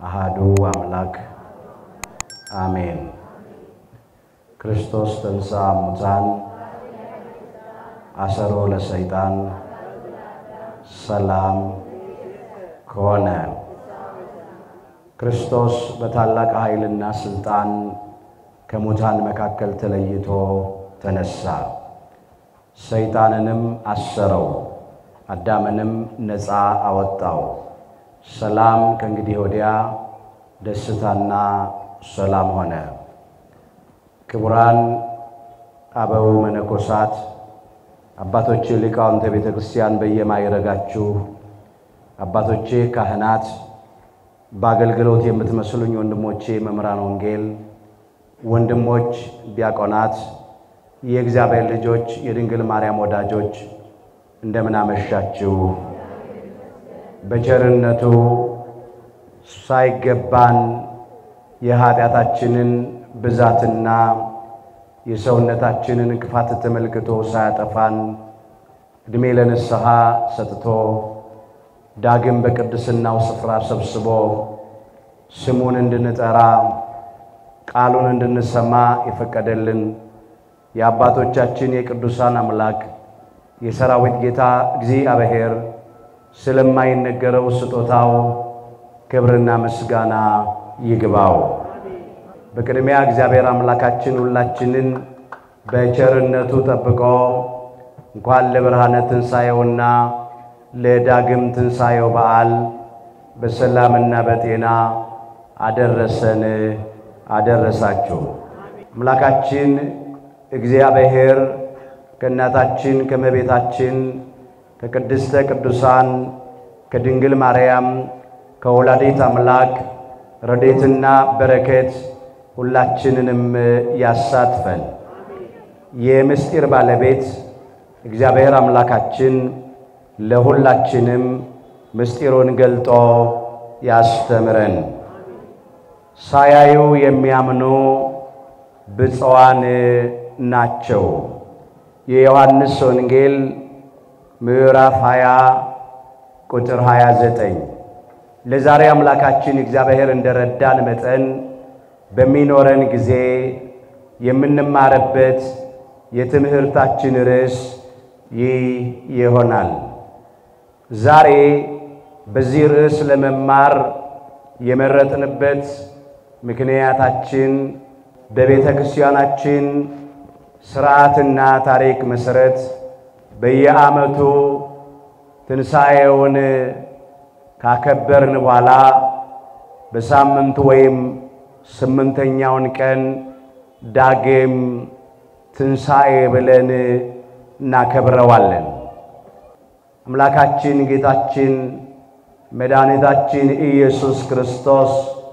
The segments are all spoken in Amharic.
አሃዱ አምላክ አሜን። ክርስቶስ ተንሥአ እሙታን አሰሮ ለሰይጣን ሰላም ከሆነ ክርስቶስ በታላቅ ኃይልና ሥልጣን ከሙታን መካከል ተለይቶ ተነሳ። ሰይጣንንም አሰረው፣ አዳምንም ነፃ አወጣው። ሰላም ከእንግዲህ ወዲያ ደስታና ሰላም ሆነ። ክቡራን አበው መነኮሳት፣ አባቶቼ ሊቃውንተ ቤተ ክርስቲያን በየማይረጋችሁ አባቶቼ ካህናት፣ በአገልግሎት የምትመስሉኝ ወንድሞቼ መምህራን ወንጌል፣ ወንድሞች ዲያቆናት፣ የእግዚአብሔር ልጆች፣ የድንግል ማርያም ወዳጆች እንደምን አመሻችሁ። በቸርነቱ ሳይገባን የኃጢአታችንን ብዛትና የሰውነታችንን ክፋት ተመልክቶ ሳያጠፋን ዕድሜ ለንስሐ ሰጥቶ ዳግም በቅድስናው ስፍራ ሰብስቦ ስሙን እንድንጠራ ቃሉን እንድንሰማ የፈቀደልን የአባቶቻችን የቅዱሳን አምላክ የሰራዊት ጌታ እግዚአብሔር ስለማይነገረው ስጦታው ክብርና ምስጋና ይግባው። በቅድሚያ እግዚአብሔር አምላካችን ሁላችንን በቸርነቱ ጠብቆ እንኳን ለብርሃነ ትንሣኤውና ለዳግም ትንሣኤው በዓል በሰላምና በጤና አደረሰን አደረሳችሁ። አምላካችን እግዚአብሔር ከእናታችን ከእመቤታችን ከቅድስተ ቅዱሳን ከድንግል ማርያም ከወላዲት አምላክ ረድኤትና በረከት ሁላችንንም ያሳትፈን። የምስጢር ባለቤት እግዚአብሔር አምላካችን ለሁላችንም ምስጢሩን ገልጦ ያስተምረን። ሳያዩ የሚያምኑ ብፁዓን ናቸው። የዮሐንስ ወንጌል ምዕራፍ 20 ቁጥር 29። ለዛሬ አምላካችን እግዚአብሔር እንደረዳን መጠን በሚኖረን ጊዜ የምንማርበት የትምህርታችን ርዕስ ይህ ይሆናል። ዛሬ በዚህ ርዕስ ለመማር የመረጥንበት ምክንያታችን በቤተ ክርስቲያናችን ሥርዓትና ታሪክ መሠረት በየዓመቱ ትንሣኤውን ካከበርን በኋላ በሳምንቱ ወይም ስምንተኛውን ቀን ዳግም ትንሣኤ ብለን እናከብረዋለን። አምላካችን ጌታችን መድኃኒታችን ኢየሱስ ክርስቶስ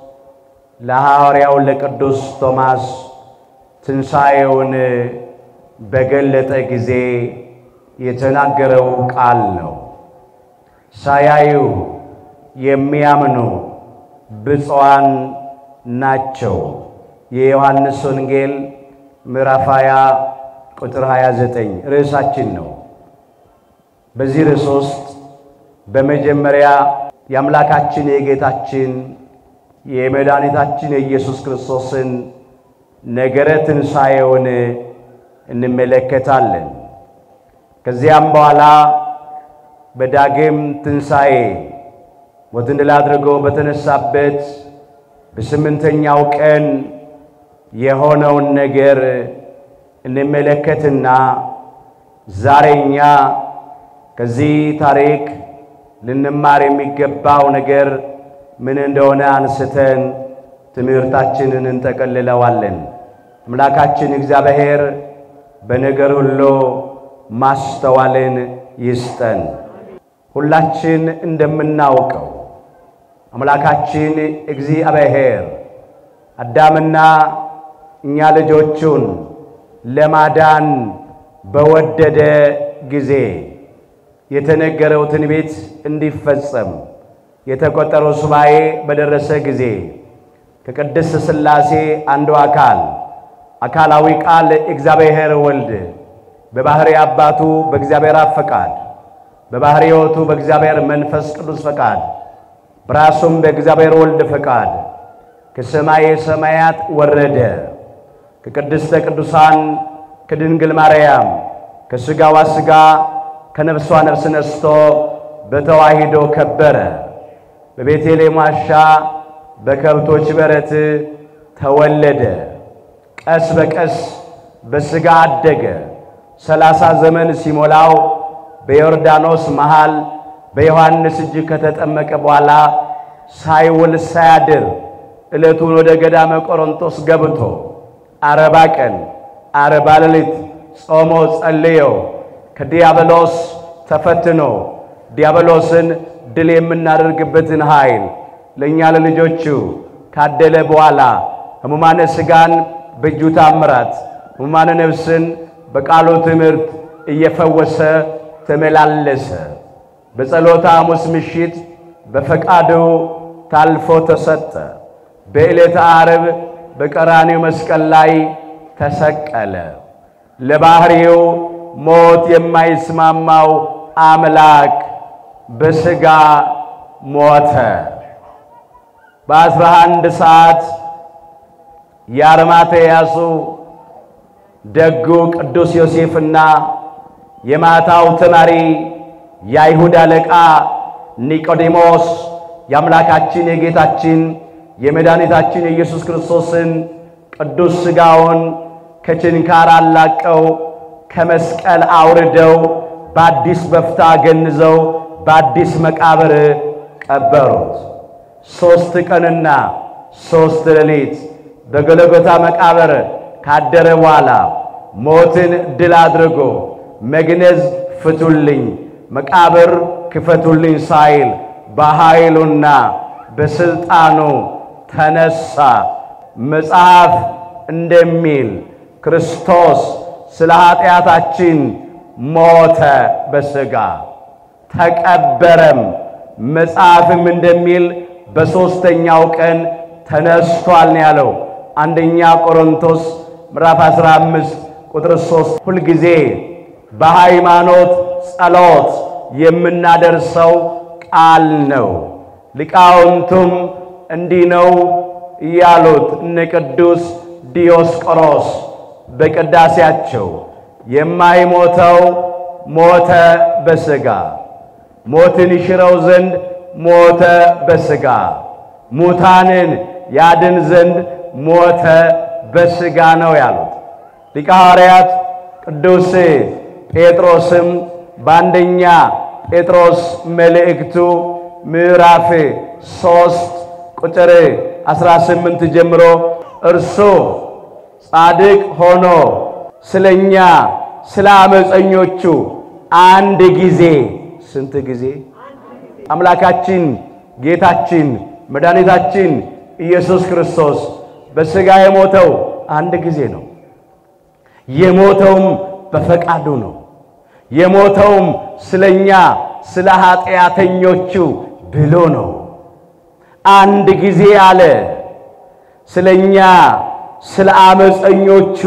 ለሐዋርያው ለቅዱስ ቶማስ ትንሣኤውን በገለጠ ጊዜ የተናገረው ቃል ነው። ሳያዩ የሚያምኑ ብፁዓን ናቸው። የዮሐንስ ወንጌል ምዕራፍ 20 ቁጥር 29 ርዕሳችን ነው። በዚህ ርዕስ ውስጥ በመጀመሪያ የአምላካችን የጌታችን የመድኃኒታችን የኢየሱስ ክርስቶስን ነገረ ትንሣኤውን እንመለከታለን። ከዚያም በኋላ በዳግም ትንሣኤ ሞትን ድል አድርጎ በተነሳበት በስምንተኛው ቀን የሆነውን ነገር እንመለከትና ዛሬ እኛ ከዚህ ታሪክ ልንማር የሚገባው ነገር ምን እንደሆነ አንስተን ትምህርታችንን እንጠቀልለዋለን። አምላካችን እግዚአብሔር በነገር ሁሉ ማስተዋልን ይስጠን። ሁላችን እንደምናውቀው አምላካችን እግዚአብሔር አዳምና እኛ ልጆቹን ለማዳን በወደደ ጊዜ የተነገረው ትንቢት እንዲፈጸም የተቆጠረው ሱባኤ በደረሰ ጊዜ ከቅድስት ሥላሴ አንዱ አካል አካላዊ ቃል እግዚአብሔር ወልድ በባሕርይ አባቱ በእግዚአብሔር አብ ፈቃድ በባሕርይ ሕይወቱ በእግዚአብሔር መንፈስ ቅዱስ ፈቃድ በራሱም በእግዚአብሔር ወልድ ፈቃድ ከሰማየ ሰማያት ወረደ። ከቅድስተ ቅዱሳን ከድንግል ማርያም ከሥጋዋ ሥጋ ከነፍሷ ነፍስ ነስቶ በተዋሂዶ ከበረ። በቤተልሔም ዋሻ በከብቶች በረት ተወለደ። ቀስ በቀስ በሥጋ አደገ። ሰላሳ ዘመን ሲሞላው በዮርዳኖስ መሃል በዮሐንስ እጅ ከተጠመቀ በኋላ ሳይውል ሳያድር ዕለቱን ወደ ገዳመ ቆሮንቶስ ገብቶ አርባ ቀን አርባ ሌሊት ጾሞ ጸልዮ ከዲያብሎስ ተፈትኖ ዲያብሎስን ድል የምናደርግበትን ኃይል ለእኛ ለልጆቹ ካደለ በኋላ ሕሙማነ ሥጋን በእጁ ታምራት ሕሙማነ ነፍስን በቃሉ ትምህርት እየፈወሰ ተመላለሰ። በጸሎተ ሐሙስ ምሽት በፈቃዱ ታልፎ ተሰጠ። በዕለተ ዓርብ በቀራንዮ መስቀል ላይ ተሰቀለ። ለባሕሪው ሞት የማይስማማው አምላክ በሥጋ ሞተ። በአስራ አንድ ሰዓት የአርማትያሱ ደጉ ቅዱስ ዮሴፍና የማታው ተማሪ የአይሁድ አለቃ ኒቆዲሞስ የአምላካችን የጌታችን የመድኃኒታችን የኢየሱስ ክርስቶስን ቅዱስ ሥጋውን ከችንካር አላቀው ከመስቀል አውርደው በአዲስ በፍታ ገንዘው በአዲስ መቃብር ቀበሩት። ሦስት ቀንና ሦስት ሌሊት በጎልጎታ መቃብር ካደረ በኋላ ሞትን ድል አድርጎ መግነዝ ፍቱልኝ፣ መቃብር ክፈቱልኝ ሳይል በኃይሉና በሥልጣኑ ተነሳ። መጽሐፍ እንደሚል ክርስቶስ ስለ ኃጢአታችን ሞተ በሥጋ ተቀበረም። መጽሐፍም እንደሚል በሦስተኛው ቀን ተነስቷል ነው ያለው። አንደኛ ቆሮንቶስ ምዕራፍ 15 ቁጥር 3 ሁልጊዜ በሃይማኖት ጸሎት የምናደርሰው ቃል ነው። ሊቃውንቱም እንዲህ ነው እያሉት እነ ቅዱስ ዲዮስቆሮስ በቅዳሴያቸው የማይሞተው ሞተ በሥጋ ሞትን ይሽረው ዘንድ ሞተ በሥጋ ሙታንን ያድን ዘንድ ሞተ በሥጋ ነው ያሉት ሊቀ ሐዋርያት ቅዱስ ጴጥሮስም በአንደኛ ጴጥሮስ መልእክቱ ምዕራፍ ሦስት ቁጥር 18 ጀምሮ እርሱ ጻድቅ ሆኖ ስለኛ ስለ አመፀኞቹ አንድ ጊዜ ስንት ጊዜ አምላካችን ጌታችን መድኃኒታችን ኢየሱስ ክርስቶስ በሥጋ የሞተው አንድ ጊዜ ነው። የሞተውም በፈቃዱ ነው። የሞተውም ስለኛ ስለ ኃጢአተኞቹ ብሎ ነው። አንድ ጊዜ አለ ስለኛ ስለ አመፀኞቹ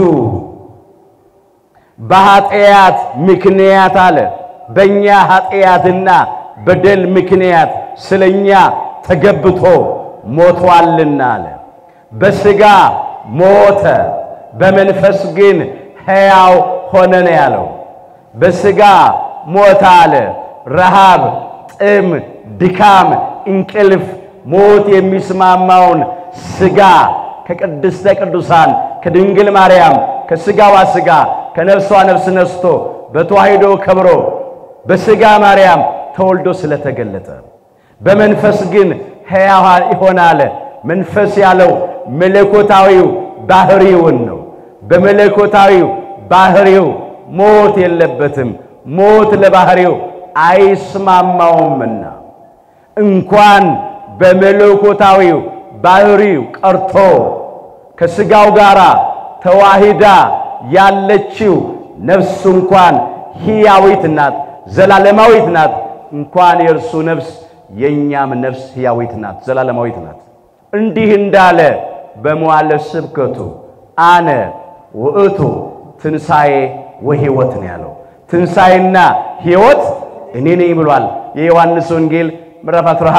በኃጢአት ምክንያት አለ በእኛ ኃጢአትና በደል ምክንያት ስለኛ ተገብቶ ሞቷልና አለ። በሥጋ ሞተ፣ በመንፈስ ግን ሕያው ሆነ ነው ያለው። በሥጋ ሞተ አለ። ረሃብ፣ ጥም፣ ድካም፣ እንቅልፍ፣ ሞት የሚስማማውን ሥጋ ከቅድስተ ቅዱሳን ከድንግል ማርያም ከሥጋዋ ሥጋ ከነፍሷ ነፍስ ነስቶ በተዋሕዶ ከብሮ በሥጋ ማርያም ተወልዶ ስለተገለጠ በመንፈስ ግን ሕያው ይሆናል። መንፈስ ያለው መለኮታዊው ባህሪውን ነው። በመለኮታዊው ባህሪው ሞት የለበትም። ሞት ለባህሪው አይስማማውምና እንኳን በመለኮታዊው ባህሪው ቀርቶ ከሥጋው ጋር ተዋሂዳ ያለችው ነፍሱ እንኳን ሕያዊት ናት፣ ዘላለማዊት ናት። እንኳን የእርሱ ነፍስ የእኛም ነፍስ ሕያዊት ናት፣ ዘላለማዊት ናት። እንዲህ እንዳለ በመዋዕለ ስብከቱ አነ ውእቱ ትንሣኤ ወሕይወት ነው ያለው። ትንሣኤና ሕይወት እኔ ነኝ ብሏል። የዮሐንስ ወንጌል ምዕራፍ 11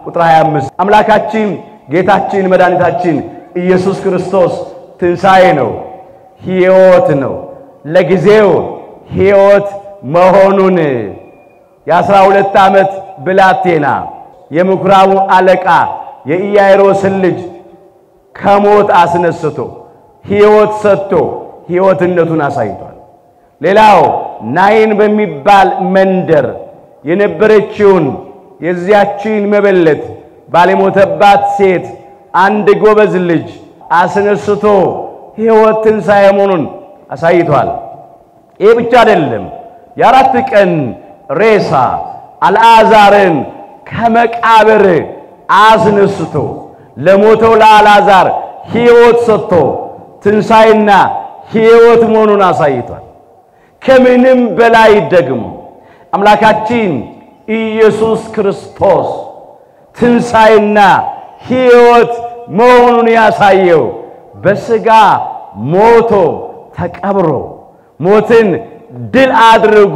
ቁጥር 25 አምላካችን ጌታችን መድኃኒታችን ኢየሱስ ክርስቶስ ትንሣኤ ነው፣ ሕይወት ነው። ለጊዜው ሕይወት መሆኑን የአስራ ሁለት ዓመት ብላቴና የምኵራቡ አለቃ የኢያይሮስን ልጅ ከሞት አስነስቶ ሕይወት ሰጥቶ ሕይወትነቱን አሳይቷል። ሌላው ናይን በሚባል መንደር የነበረችውን የዚያችን መበለት ባለሞተባት ሴት አንድ ጎበዝ ልጅ አስነስቶ ሕይወት ትንሣኤ መሆኑን አሳይቷል። ይህ ብቻ አይደለም። የአራት ቀን ሬሳ አልዓዛርን ከመቃብር አስነስቶ ለሞተው ለአልዓዛር ሕይወት ሰጥቶ ትንሣኤና ሕይወት መሆኑን አሳይቷል። ከምንም በላይ ደግሞ አምላካችን ኢየሱስ ክርስቶስ ትንሣኤና ሕይወት መሆኑን ያሳየው በሥጋ ሞቶ ተቀብሮ ሞትን ድል አድርጎ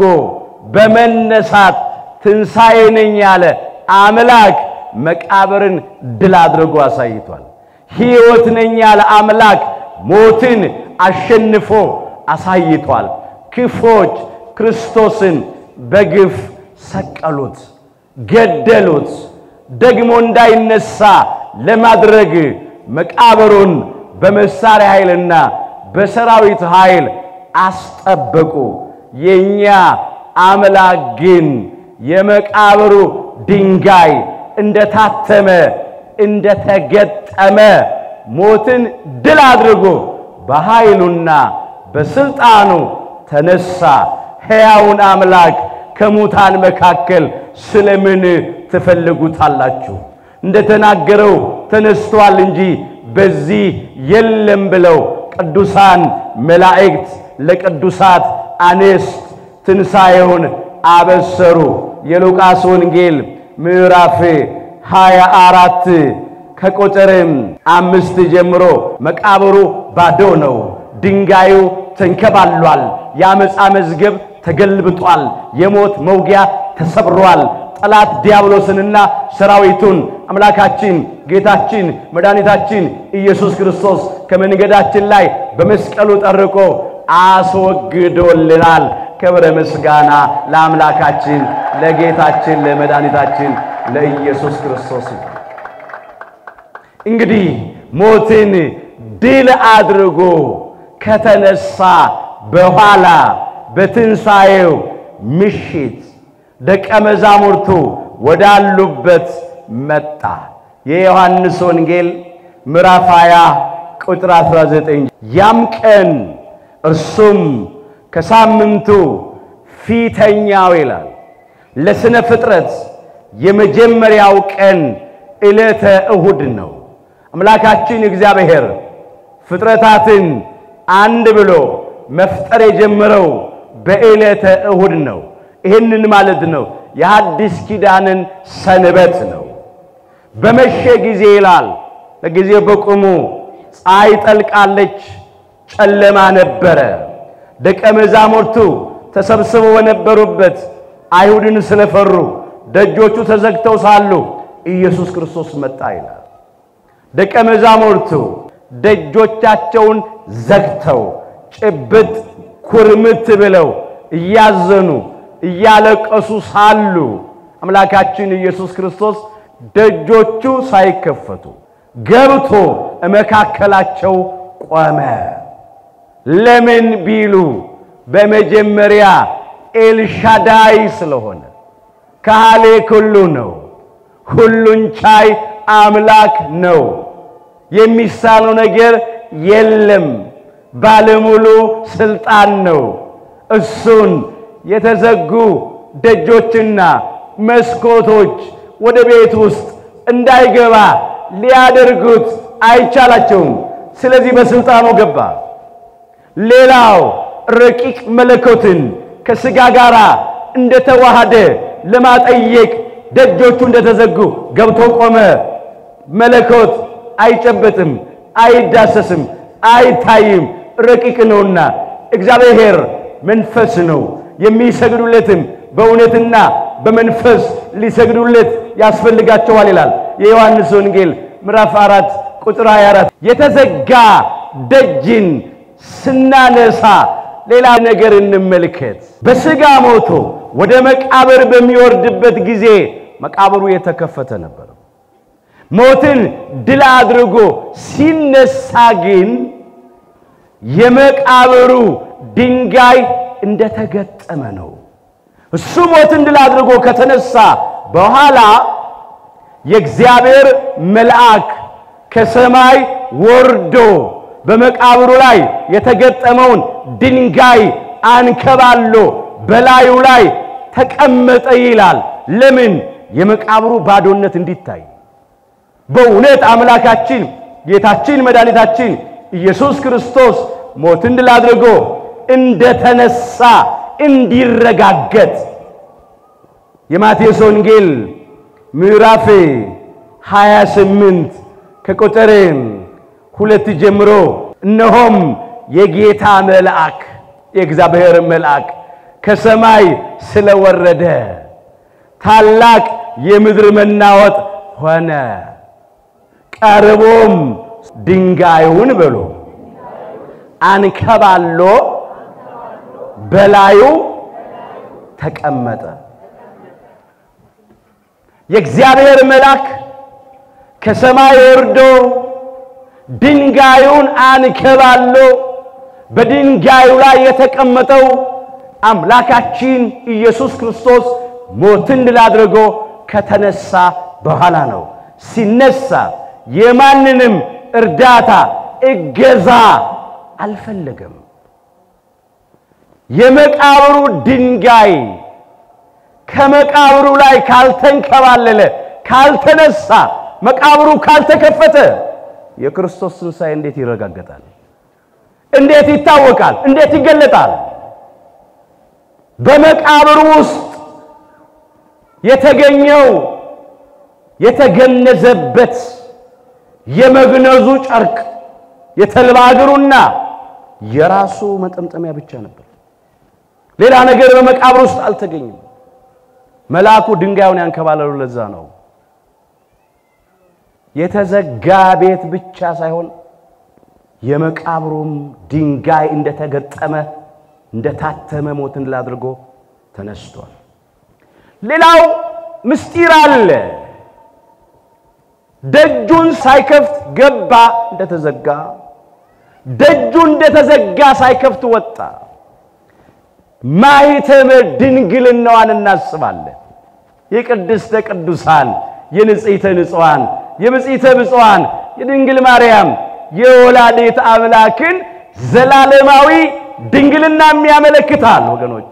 በመነሳት ትንሣኤ ነኝ ያለ አምላክ መቃብርን ድል አድርጎ አሳይቷል። ሕይወት ነኝ ያለ አምላክ ሞትን አሸንፎ አሳይቷል። ክፎች ክርስቶስን በግፍ ሰቀሉት፣ ገደሉት። ደግሞ እንዳይነሳ ለማድረግ መቃብሩን በመሳሪያ ኃይልና በሰራዊት ኃይል አስጠበቁ። የኛ አምላክ ግን የመቃብሩ ድንጋይ እንደታተመ እንደተገጠመ ሞትን ድል አድርጎ በኃይሉና በስልጣኑ ተነሳ። ሕያውን አምላክ ከሙታን መካከል ስለምን ትፈልጉታላችሁ? እንደተናገረው ተነስቷል እንጂ በዚህ የለም ብለው ቅዱሳን መላእክት ለቅዱሳት አንስት ትንሣኤውን አበሰሩ። የሉቃስ ወንጌል ምዕራፍ ሃያ አራት ከቁጥርም አምስት ጀምሮ መቃብሩ ባዶ ነው፣ ድንጋዩ ተንከባሏል፣ የአመፃ መዝገብ ተገልብጧል፣ የሞት መውጊያ ተሰብሯል። ጠላት ዲያብሎስንና ሰራዊቱን አምላካችን ጌታችን መድኃኒታችን ኢየሱስ ክርስቶስ ከመንገዳችን ላይ በመስቀሉ ጠርቆ አስወግዶልናል። ክብረ ምስጋና ለአምላካችን ለጌታችን ለመድኃኒታችን ለኢየሱስ ክርስቶስ። እንግዲህ ሞትን ድል አድርጎ ከተነሳ በኋላ በትንሣኤው ምሽት ደቀ መዛሙርቱ ወዳሉበት መጣ። የዮሐንስ ወንጌል ምዕራፍ 20 ቁጥር 19 ያም ቀን እርሱም ከሳምንቱ ፊተኛው ይላል ለስነ ፍጥረት የመጀመሪያው ቀን ዕለተ እሁድ ነው። አምላካችን እግዚአብሔር ፍጥረታትን አንድ ብሎ መፍጠር የጀመረው በዕለተ እሁድ ነው። ይህንን ማለት ነው የሐዲስ ኪዳንን ሰንበት ነው። በመሸ ጊዜ ይላል ለጊዜው በቁሙ ፀሐይ ጠልቃለች፣ ጨለማ ነበረ። ደቀ መዛሙርቱ ተሰብስበው በነበሩበት አይሁድን ስለፈሩ ደጆቹ ተዘግተው ሳሉ ኢየሱስ ክርስቶስ መጣ ይላል። ደቀ መዛሙርቱ ደጆቻቸውን ዘግተው ጭብጥ ኩርምት ብለው እያዘኑ እያለቀሱ ሳሉ አምላካችን ኢየሱስ ክርስቶስ ደጆቹ ሳይከፈቱ ገብቶ መካከላቸው ቆመ። ለምን ቢሉ በመጀመሪያ ኤልሻዳይ ስለሆነ ካህሌ ኩሉ ነው። ሁሉን ቻይ አምላክ ነው። የሚሳነው ነገር የለም። ባለሙሉ ስልጣን ነው። እሱን የተዘጉ ደጆችና መስኮቶች ወደ ቤት ውስጥ እንዳይገባ ሊያደርጉት አይቻላቸውም። ስለዚህ በስልጣኑ ገባ። ሌላው ረቂቅ መለኮትን ከሥጋ ጋር እንደተዋሃደ ለማጠየቅ ደጆቹ እንደተዘጉ ገብቶ ቆመ። መለኮት አይጨበጥም፣ አይዳሰስም፣ አይታይም፣ ረቂቅ ነውና እግዚአብሔር መንፈስ ነው። የሚሰግዱለትም በእውነትና በመንፈስ ሊሰግዱለት ያስፈልጋቸዋል ይላል የዮሐንስ ወንጌል ምዕራፍ 4 ቁጥር 24 የተዘጋ ደጅን ስናነሳ ሌላ ነገር እንመልከት። በሥጋ ሞቶ ወደ መቃብር በሚወርድበት ጊዜ መቃብሩ የተከፈተ ነበር። ሞትን ድል አድርጎ ሲነሳ ግን የመቃብሩ ድንጋይ እንደተገጠመ ነው። እሱ ሞትን ድል አድርጎ ከተነሳ በኋላ የእግዚአብሔር መልአክ ከሰማይ ወርዶ በመቃብሩ ላይ የተገጠመውን ድንጋይ አንከባሎ በላዩ ላይ ተቀመጠ ይላል። ለምን? የመቃብሩ ባዶነት እንዲታይ። በእውነት አምላካችን ጌታችን መድኃኒታችን ኢየሱስ ክርስቶስ ሞትን ድል አድርጎ እንደተነሳ እንዲረጋገጥ የማቴዎስ ወንጌል ምዕራፍ 28 ከቁጥር ሁለት ጀምሮ እነሆም የጌታ መልአክ የእግዚአብሔር መልአክ ከሰማይ ስለወረደ ታላቅ የምድር መናወጥ ሆነ። ቀርቦም ድንጋዩን ብሎ አንከባሎ በላዩ ተቀመጠ። የእግዚአብሔር መልአክ ከሰማይ ወርዶ ድንጋዩን አንከባሎ በድንጋዩ ላይ የተቀመጠው አምላካችን ኢየሱስ ክርስቶስ ሞትን ድል አድርጎ ከተነሳ በኋላ ነው። ሲነሳ የማንንም እርዳታ እገዛ አልፈለገም። የመቃብሩ ድንጋይ ከመቃብሩ ላይ ካልተንከባለለ፣ ካልተነሳ፣ መቃብሩ ካልተከፈተ የክርስቶስ ትንሣኤ እንዴት ይረጋገጣል? እንዴት ይታወቃል? እንዴት ይገለጣል? በመቃብሩ ውስጥ የተገኘው የተገነዘበት የመግነዙ ጨርቅ የተልባ እግሩና የራሱ መጠምጠሚያ ብቻ ነበር። ሌላ ነገር በመቃብር ውስጥ አልተገኘም። መልአኩ ድንጋዩን ያንከባለሉ ለዛ ነው። የተዘጋ ቤት ብቻ ሳይሆን የመቃብሩም ድንጋይ እንደተገጠመ እንደታተመ ሞትን ድል አድርጎ ተነስቷል። ሌላው ምስጢር አለ። ደጁን ሳይከፍት ገባ እንደተዘጋ፣ ደጁ እንደተዘጋ ሳይከፍት ወጣ። ማኅተመ ድንግልናዋን እናስባለን። የቅድስተ ቅዱሳን የንጽሕተ ንጹሐን የብጽዕተ ብፁዓን የድንግል ማርያም የወላዲተ አምላክን ዘላለማዊ ድንግልና የሚያመለክታል። ወገኖቼ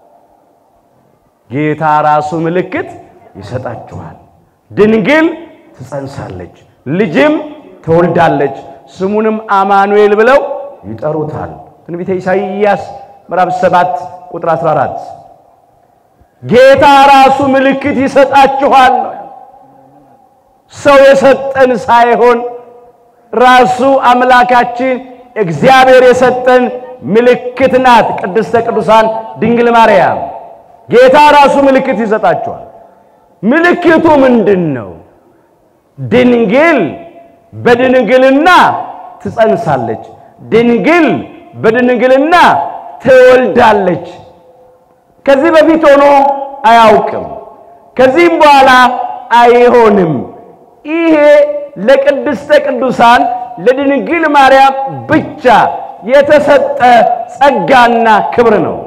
ጌታ ራሱ ምልክት ይሰጣችኋል። ድንግል ትጸንሳለች፣ ልጅም ትወልዳለች፣ ስሙንም አማኑኤል ብለው ይጠሩታል። ትንቢተ ኢሳይያስ ምዕራፍ 7 ቁጥር 14 ጌታ ራሱ ምልክት ይሰጣችኋል ነው። ሰው የሰጠን ሳይሆን ራሱ አምላካችን እግዚአብሔር የሰጠን ምልክት ናት። ቅድስተ ቅዱሳን ድንግል ማርያም ጌታ ራሱ ምልክት ይሰጣችኋል። ምልክቱ ምንድን ነው? ድንግል በድንግልና ትጸንሳለች፣ ድንግል በድንግልና ትወልዳለች። ከዚህ በፊት ሆኖ አያውቅም፣ ከዚህም በኋላ አይሆንም። ይሄ ለቅድስተ ቅዱሳን ለድንግል ማርያም ብቻ የተሰጠ ጸጋና ክብር ነው።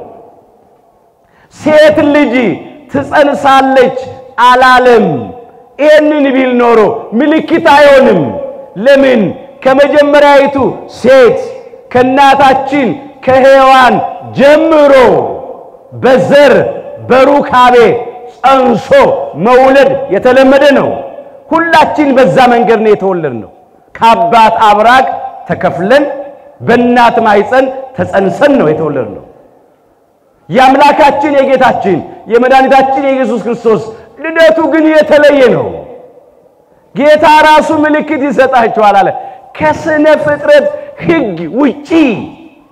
ሴት ልጅ ትጸንሳለች አላለም። ይህንን ቢል ኖሮ ምልክት አይሆንም። ለምን? ከመጀመሪያይቱ ሴት ከእናታችን ከሔዋን ጀምሮ በዘር በሩካቤ ጸንሶ መውለድ የተለመደ ነው። ሁላችን በዛ መንገድ ነው የተወለድ ነው። ከአባት አብራክ ተከፍለን በእናት ማኅፀን ተጸንሰን ነው የተወለድ ነው። የአምላካችን የጌታችን የመድኃኒታችን የኢየሱስ ክርስቶስ ልደቱ ግን የተለየ ነው። ጌታ ራሱ ምልክት ይሰጣችኋል አለ። ከስነ ፍጥረት ሕግ ውጪ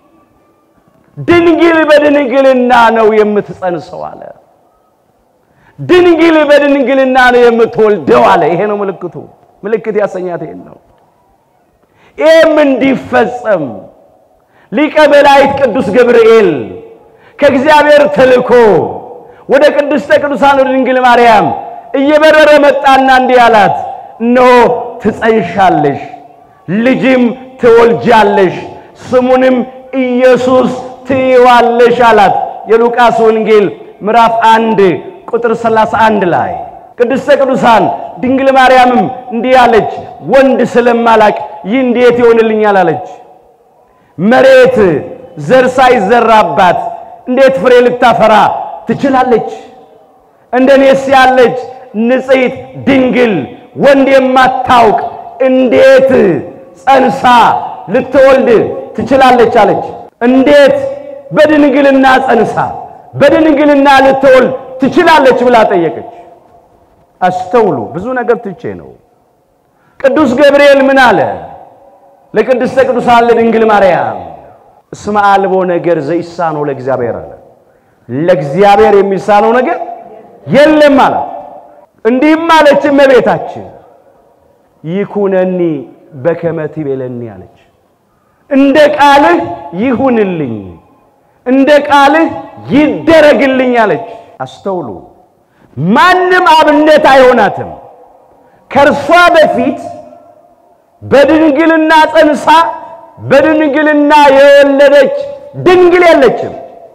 ድንግል በድንግልና ነው የምትጸንሰው አለ። ድንግል በድንግልና ነው የምትወልደው አለ። ይሄ ነው ምልክቱ። ምልክት ያሰኛት ይሄን ነው። ይህም እንዲፈጸም ሊቀ መላእክት ቅዱስ ገብርኤል ከእግዚአብሔር ተልኮ ወደ ቅድስተ ቅዱሳን ወደ ድንግል ማርያም እየበረረ መጣና እንዲህ አላት፣ እነሆ ትጸንሻለሽ፣ ልጅም ትወልጃለሽ፣ ስሙንም ኢየሱስ ትይዋለሽ አላት። የሉቃስ ወንጌል ምዕራፍ አንድ ቁጥር 31 ላይ ቅድስተ ቅዱሳን ድንግል ማርያምም እንዲህ አለች፣ ወንድ ስለማላቅ ይህ እንዴት ይሆንልኛል አለች። መሬት ዘር ሳይዘራባት እንዴት ፍሬ ልታፈራ ትችላለች? እንደኔስ ያለች ንጽሕት ድንግል ወንድ የማታውቅ እንዴት ጸንሳ ልትወልድ ትችላለች አለች። እንዴት በድንግልና ጸንሳ በድንግልና ልትወልድ ትችላለች ብላ ጠየቀች። አስተውሉ። ብዙ ነገር ትቼ ነው። ቅዱስ ገብርኤል ምን አለ ለቅድስተ ቅዱሳን ለድንግል ማርያም? እስመ አልቦ ነገር ዘይሳነው ለእግዚአብሔር አለ። ለእግዚአብሔር የሚሳነው ነገር የለም አላት። እንዲህም አለች እመቤታችን ይኩነኒ በከመ ትቤለኒ አለች። እንደ ቃልህ ይሁንልኝ፣ እንደ ቃልህ ይደረግልኝ አለች። አስተውሉ። ማንም አብነት አይሆናትም። ከእርሷ በፊት በድንግልና ጸንሳ በድንግልና የወለደች ድንግል የለችም።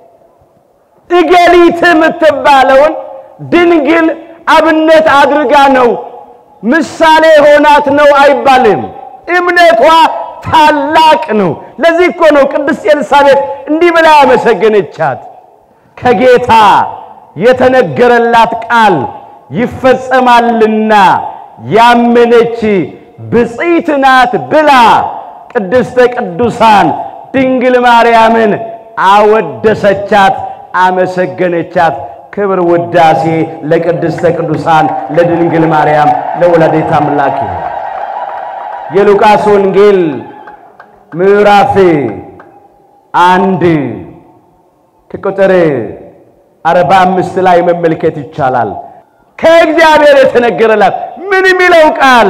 እገሊት የምትባለውን ድንግል አብነት አድርጋ ነው ምሳሌ ሆናት ነው አይባልም። እምነቷ ታላቅ ነው። ለዚህ እኮ ነው ቅድስት ኤልሳቤጥ እንዲህ ብላ ያመሰገነቻት ከጌታ የተነገረላት ቃል ይፈጸማልና ያመነች ብፅዕት ናት ብላ ቅድስተ ቅዱሳን ድንግል ማርያምን አወደሰቻት፣ አመሰገነቻት። ክብር ውዳሴ ለቅድስተ ቅዱሳን ለድንግል ማርያም ለወላዲተ አምላክ ይሁን። የሉቃስ ወንጌል ምዕራፍ አንድ ከቁጥር አርባ አምስት ላይ መመልከት ይቻላል። ከእግዚአብሔር የተነገረላት ምን የሚለው ቃል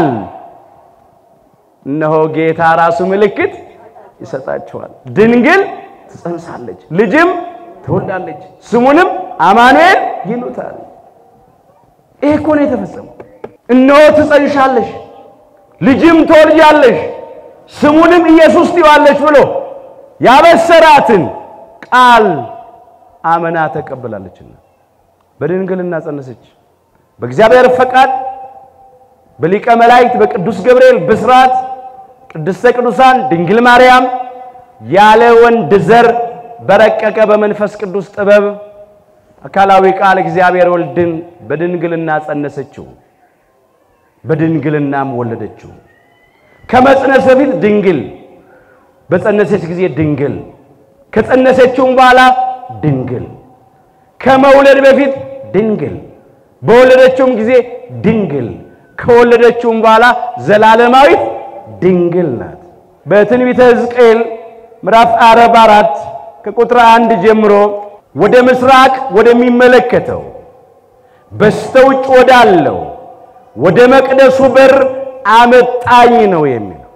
እነሆ ጌታ ራሱ ምልክት ይሰጣችኋል፣ ድንግል ትጸንሳለች፣ ልጅም ትወልዳለች፣ ስሙንም አማኑኤል ይሉታል። ይሄ እኮ ነው የተፈጸመው። እነሆ ትጸንሻለሽ፣ ልጅም ትወልጃለሽ፣ ስሙንም ኢየሱስ ትይዋለሽ ብሎ ያበሰራትን ቃል አመና ተቀበላለችና በድንግልና ጸነሰች። በእግዚአብሔር ፈቃድ በሊቀ መላእክት በቅዱስ ገብርኤል ብስራት ቅድስተ ቅዱሳን ድንግል ማርያም ያለ ወንድ ዘር በረቀቀ በመንፈስ ቅዱስ ጥበብ አካላዊ ቃል እግዚአብሔር ወልድን በድንግልና ጸነሰችው፣ በድንግልናም ወለደችው። ከመጽነስ በፊት ድንግል፣ በጸነሰች ጊዜ ድንግል፣ ከጸነሰችውም በኋላ ድንግል፣ ከመውለድ በፊት ድንግል፣ በወለደችውም ጊዜ ድንግል፣ ከወለደችውም በኋላ ዘላለማዊት ድንግል ናት። በትንቢተ ሕዝቅኤል ምዕራፍ አርባ አራት ከቁጥር አንድ ጀምሮ ወደ ምስራቅ ወደሚመለከተው በስተውጭ ወዳለው ወደ መቅደሱ በር አመጣኝ ነው የሚለው።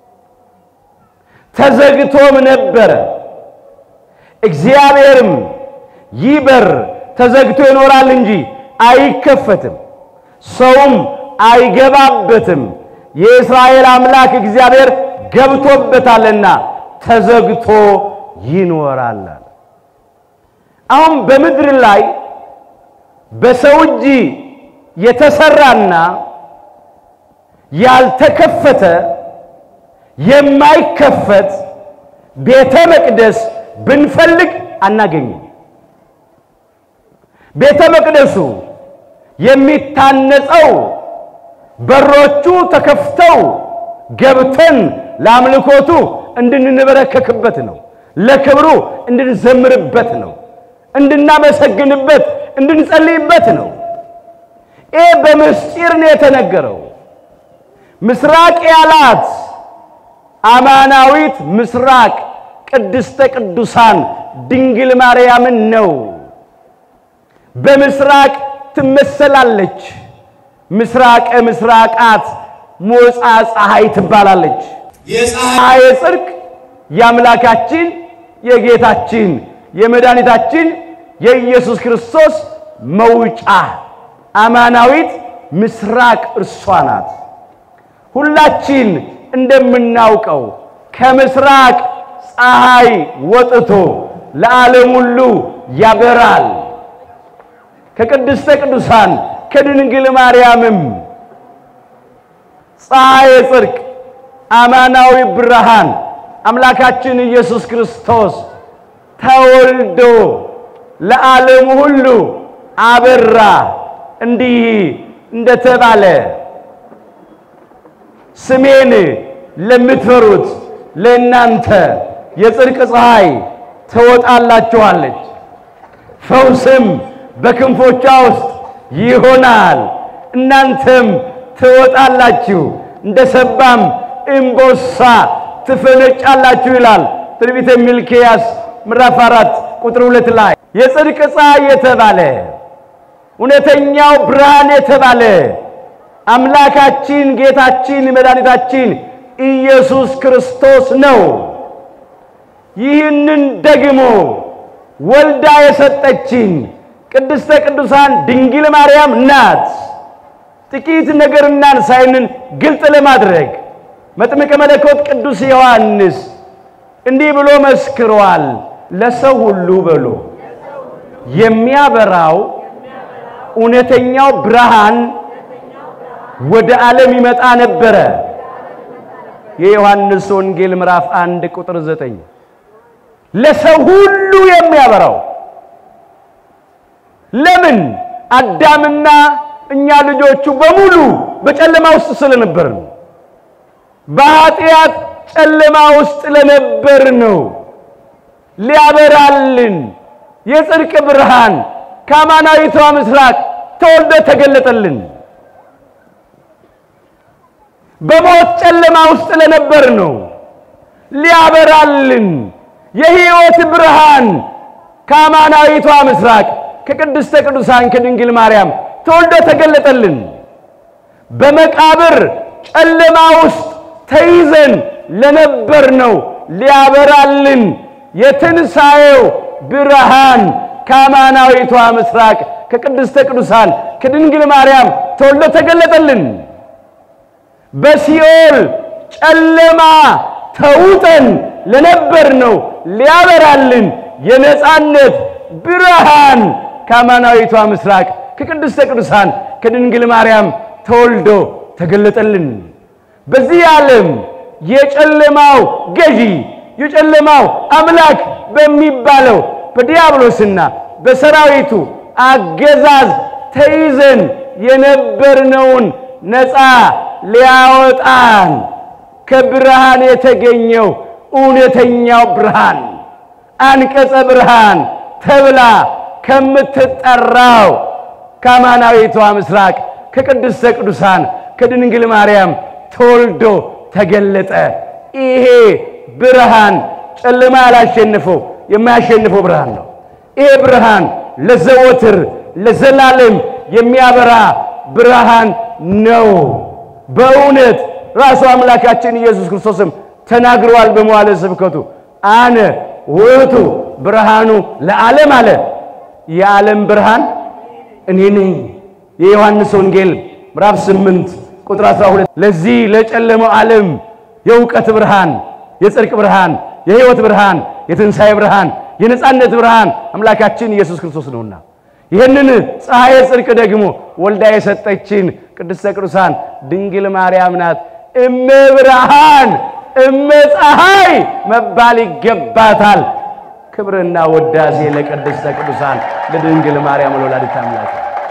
ተዘግቶም ነበረ። እግዚአብሔርም ይህ በር ተዘግቶ ይኖራል እንጂ አይከፈትም፣ ሰውም አይገባበትም፣ የእስራኤል አምላክ እግዚአብሔር ገብቶበታልና ተዘግቶ ይኖራል አለ። አሁን በምድር ላይ በሰው እጅ የተሰራና ያልተከፈተ የማይከፈት ቤተ መቅደስ ብንፈልግ አናገኝም። ቤተ መቅደሱ የሚታነጸው በሮቹ ተከፍተው ገብተን ለአምልኮቱ እንድንበረከክበት ነው። ለክብሩ እንድንዘምርበት ነው። እንድናመሰግንበት፣ እንድንጸልይበት ነው። ይህ በምስጢር ነው የተነገረው። ምስራቅ ያላት አማናዊት ምስራቅ ቅድስተ ቅዱሳን ድንግል ማርያምን ነው። በምስራቅ ትመሰላለች። ምስራቀ ምስራቃት ሞፃ ፀሐይ ትባላለች። ፀሐይ ጽድቅ የአምላካችን የጌታችን የመድኃኒታችን የኢየሱስ ክርስቶስ መውጫ አማናዊት ምስራቅ እርሷ ናት። ሁላችን እንደምናውቀው ከምስራቅ ፀሐይ ወጥቶ ለዓለም ሁሉ ያበራል። ከቅድስተ ቅዱሳን ከድንግል ማርያምም ፀሐይ ጽድቅ አማናዊ ብርሃን አምላካችን ኢየሱስ ክርስቶስ ተወልዶ ለዓለም ሁሉ አበራ። እንዲህ እንደተባለ ስሜን ለምትፈሩት ለእናንተ የጽድቅ ፀሐይ ትወጣላችኋለች፣ ፈውስም በክንፎቿ ውስጥ ይሆናል። እናንተም ትወጣላችሁ፣ እንደ ሰባም እምቦሳ ትፈነጫላችሁ ይላል ትንቢተ ሚልክያስ ምዕራፍ አራት ቁጥር ሁለት ላይ የጽድቅ ፀሐይ የተባለ እውነተኛው ብርሃን የተባለ አምላካችን ጌታችን መድኃኒታችን ኢየሱስ ክርስቶስ ነው። ይህንን ደግሞ ወልዳ የሰጠችን ቅድስተ ቅዱሳን ድንግል ማርያም ናት። ጥቂት ነገር እናንሳይንን ግልጥ ለማድረግ መጥምቀ መለኮት ቅዱስ ዮሐንስ እንዲህ ብሎ መስክሯል። ለሰው ሁሉ በሎ የሚያበራው እውነተኛው ብርሃን ወደ ዓለም ይመጣ ነበረ። የዮሐንስ ወንጌል ምዕራፍ አንድ ቁጥር ዘጠኝ ለሰው ሁሉ የሚያበራው ለምን? አዳምና እኛ ልጆቹ በሙሉ በጨለማ ውስጥ ስለነበርን በኃጢአት ጨለማ ውስጥ ለነበር ነው። ሊያበራልን የጽድቅ ብርሃን ከአማናዊቷ ምስራቅ ተወልዶ ተገለጠልን። በሞት ጨለማ ውስጥ ለነበር ነው። ሊያበራልን የሕይወት ብርሃን ከአማናዊቷ ምስራቅ ከቅድስተ ቅዱሳን ከድንግል ማርያም ተወልዶ ተገለጠልን። በመቃብር ጨለማ ውስጥ ተይዘን ለነበር ነው ሊያበራልን የትንሣኤው ብርሃን ከአማናዊቷ ምስራቅ ከቅድስተ ቅዱሳን ከድንግል ማርያም ተወልዶ ተገለጠልን። በሲኦል ጨለማ ተውጠን ለነበር ነው ሊያበራልን የነፃነት ብርሃን ከአማናዊቷ ምስራቅ ከቅድስተ ቅዱሳን ከድንግል ማርያም ተወልዶ ተገለጠልን። በዚህ ዓለም የጨለማው ገዢ የጨለማው አምላክ በሚባለው በዲያብሎስና በሰራዊቱ አገዛዝ ተይዘን የነበርነውን ነፃ ሊያወጣን ከብርሃን የተገኘው እውነተኛው ብርሃን አንቀጸ ብርሃን ተብላ ከምትጠራው ከአማናዊቷ ምስራቅ ከቅድስተ ቅዱሳን ከድንግል ማርያም ተወልዶ ተገለጠ። ይሄ ብርሃን ጨለማ ያላሸንፈው የማያሸንፈው ብርሃን ነው። ይሄ ብርሃን ለዘወትር ለዘላለም የሚያበራ ብርሃን ነው። በእውነት ራሱ አምላካችን ኢየሱስ ክርስቶስም ተናግረዋል በመዋዕለ ስብከቱ አነ ውእቱ ብርሃኑ ለዓለም አለ። የዓለም ብርሃን እኔ ነኝ። የዮሐንስ ወንጌል ምዕራፍ 8 ቁጥር 12 ለዚህ ለጨለመው ዓለም የእውቀት ብርሃን፣ የጽድቅ ብርሃን፣ የሕይወት ብርሃን፣ የትንሣኤ ብርሃን፣ የነፃነት ብርሃን አምላካችን ኢየሱስ ክርስቶስ ነውና ይህንን ፀሐየ ጽድቅ ደግሞ ወልዳ የሰጠችን ቅድስተ ቅዱሳን ድንግል ማርያም ናት። እመ ብርሃን እመ ፀሐይ መባል ይገባታል። ክብርና ወዳሴ ለቅድስተ ቅዱሳን ለድንግል ማርያም ለወላዲተ አምላክ።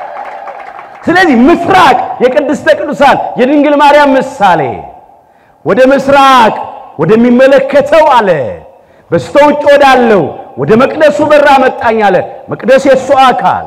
ስለዚህ ምስራቅ የቅድስተ ቅዱሳን የድንግል ማርያም ምሳሌ ወደ ምስራቅ ወደሚመለከተው አለ በስተ ውጭ ወዳለው ወደ መቅደሱ በር አመጣኝ አለ። መቅደስ የእሱ አካል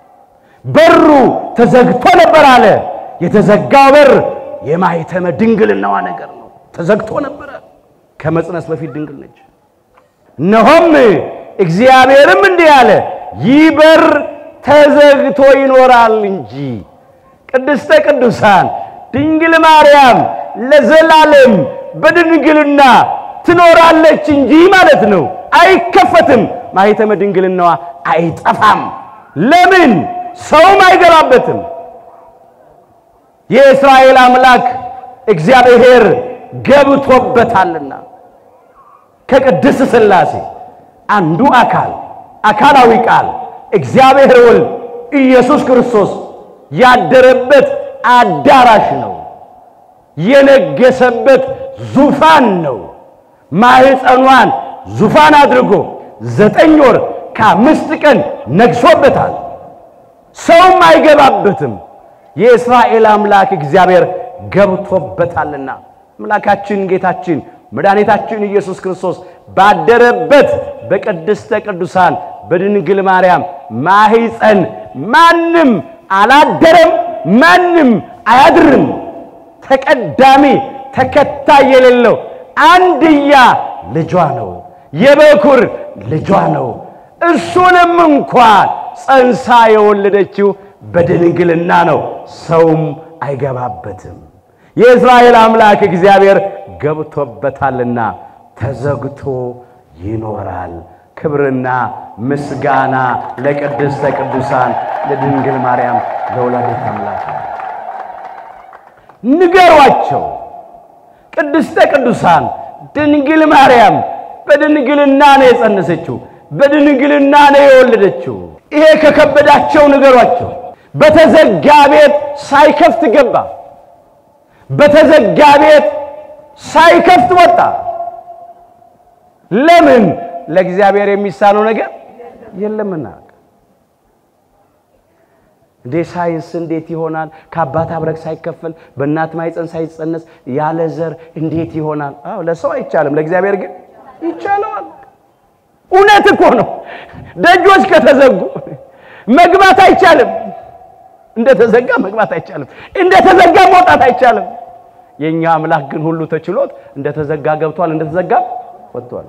በሩ ተዘግቶ ነበር አለ። የተዘጋው በር የማኅተመ ድንግልናዋ ነገር ነው። ተዘግቶ ነበረ። ከመጽነስ በፊት ድንግል ነች። እነሆም እግዚአብሔርም እንዲህ አለ፣ ይህ በር ተዘግቶ ይኖራል እንጂ ቅድስተ ቅዱሳን ድንግል ማርያም ለዘላለም በድንግልና ትኖራለች እንጂ ማለት ነው። አይከፈትም። ማኅተመ ድንግልናዋ አይጠፋም። ለምን? ሰውም አይገባበትም። የእስራኤል አምላክ እግዚአብሔር ገብቶበታልና ከቅድስት ሥላሴ አንዱ አካል አካላዊ ቃል እግዚአብሔር ወልድ ኢየሱስ ክርስቶስ ያደረበት አዳራሽ ነው። የነገሰበት ዙፋን ነው። ማኅፀኗን ዙፋን አድርጎ ዘጠኝ ወር ከአምስት ቀን ነግሶበታል። ሰውም አይገባበትም። የእስራኤል አምላክ እግዚአብሔር ገብቶበታልና አምላካችን ጌታችን መድኃኒታችን ኢየሱስ ክርስቶስ ባደረበት በቅድስተ ቅዱሳን በድንግል ማርያም ማኅፀን ማንም አላደረም፣ ማንም አያድርም። ተቀዳሚ ተከታይ የሌለው አንድያ ልጇ ነው፣ የበኩር ልጇ ነው። እሱንም እንኳን ጸንሳ የወለደችው በድንግልና ነው። ሰውም አይገባበትም። የእስራኤል አምላክ እግዚአብሔር ገብቶበታልና ተዘግቶ ይኖራል። ክብርና ምስጋና ለቅድስተ ቅዱሳን ለድንግል ማርያም ለወላዲተ አምላክ። ንገሯቸው ቅድስተ ቅዱሳን ድንግል ማርያም በድንግልና ነው የጸነሰችው፣ በድንግልና ነው የወለደችው። ይሄ ከከበዳቸው ንገሯቸው። በተዘጋ ቤት ሳይከፍት ገባ፣ በተዘጋ ቤት ሳይከፍት ወጣ። ለምን? ለእግዚአብሔር የሚሳነው ነገር የለምና። እንዴ ሳይንስ እንዴት ይሆናል? ከአባት አብረክ ሳይከፈል በእናት ማኅፀን ሳይጸነስ ያለ ዘር እንዴት ይሆናል? አዎ ለሰው አይቻልም፣ ለእግዚአብሔር ግን ይቻለዋል። እውነት እኮ ነው። ደጆች ከተዘጉ መግባት አይቻልም። እንደተዘጋ መግባት አይቻልም። እንደተዘጋ መውጣት አይቻልም። የኛ አምላክ ግን ሁሉ ተችሎት እንደተዘጋ ገብቷል፣ እንደተዘጋ ወጥቷል።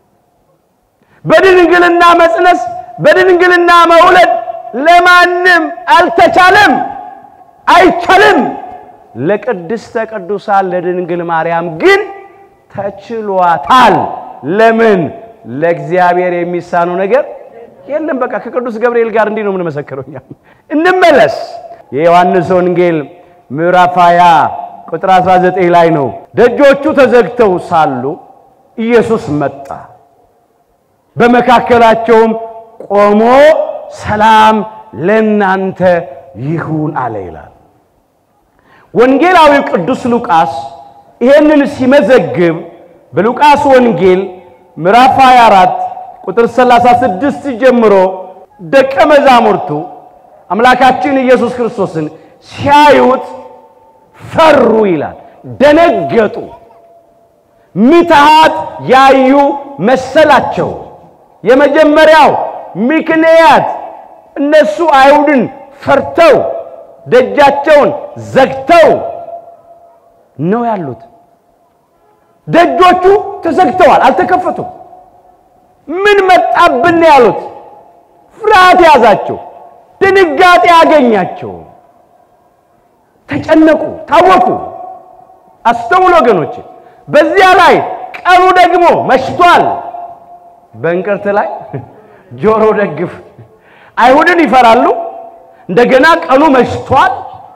በድንግልና መጽነስ፣ በድንግልና መውለድ ለማንም አልተቻለም፣ አይቻልም። ለቅድስተ ቅዱሳን ለድንግል ማርያም ግን ተችሏታል። ለምን? ለእግዚአብሔር የሚሳነው ነገር የለም። በቃ ከቅዱስ ገብርኤል ጋር እንዲህ ነው የምንመሰክረው እኛ። እንመለስ። የዮሐንስ ወንጌል ምዕራፍ 20 ቁጥር 19 ላይ ነው። ደጆቹ ተዘግተው ሳሉ ኢየሱስ መጣ፣ በመካከላቸውም ቆሞ ሰላም ለእናንተ ይሁን አለ ይላል። ወንጌላዊው ቅዱስ ሉቃስ ይሄንን ሲመዘግብ በሉቃስ ወንጌል ምዕራፍ 24 ቁጥር 36 ጀምሮ ደቀ መዛሙርቱ አምላካችን ኢየሱስ ክርስቶስን ሲያዩት ፈሩ ይላል፣ ደነገጡ፣ ምትሃት ያዩ መሰላቸው። የመጀመሪያው ምክንያት እነሱ አይሁድን ፈርተው ደጃቸውን ዘግተው ነው ያሉት። ደጆቹ ተዘግተዋል፣ አልተከፈቱም። ምን መጣብን ያሉት፣ ፍርሃት ያዛቸው፣ ድንጋጤ ያገኛቸው፣ ተጨነቁ፣ ታወኩ። አስተውሎ ወገኖች፣ በዚያ ላይ ቀኑ ደግሞ መሽቷል። በእንቅርት ላይ ጆሮ ደግፍ። አይሁድን ይፈራሉ። እንደገና ቀኑ መሽቷል።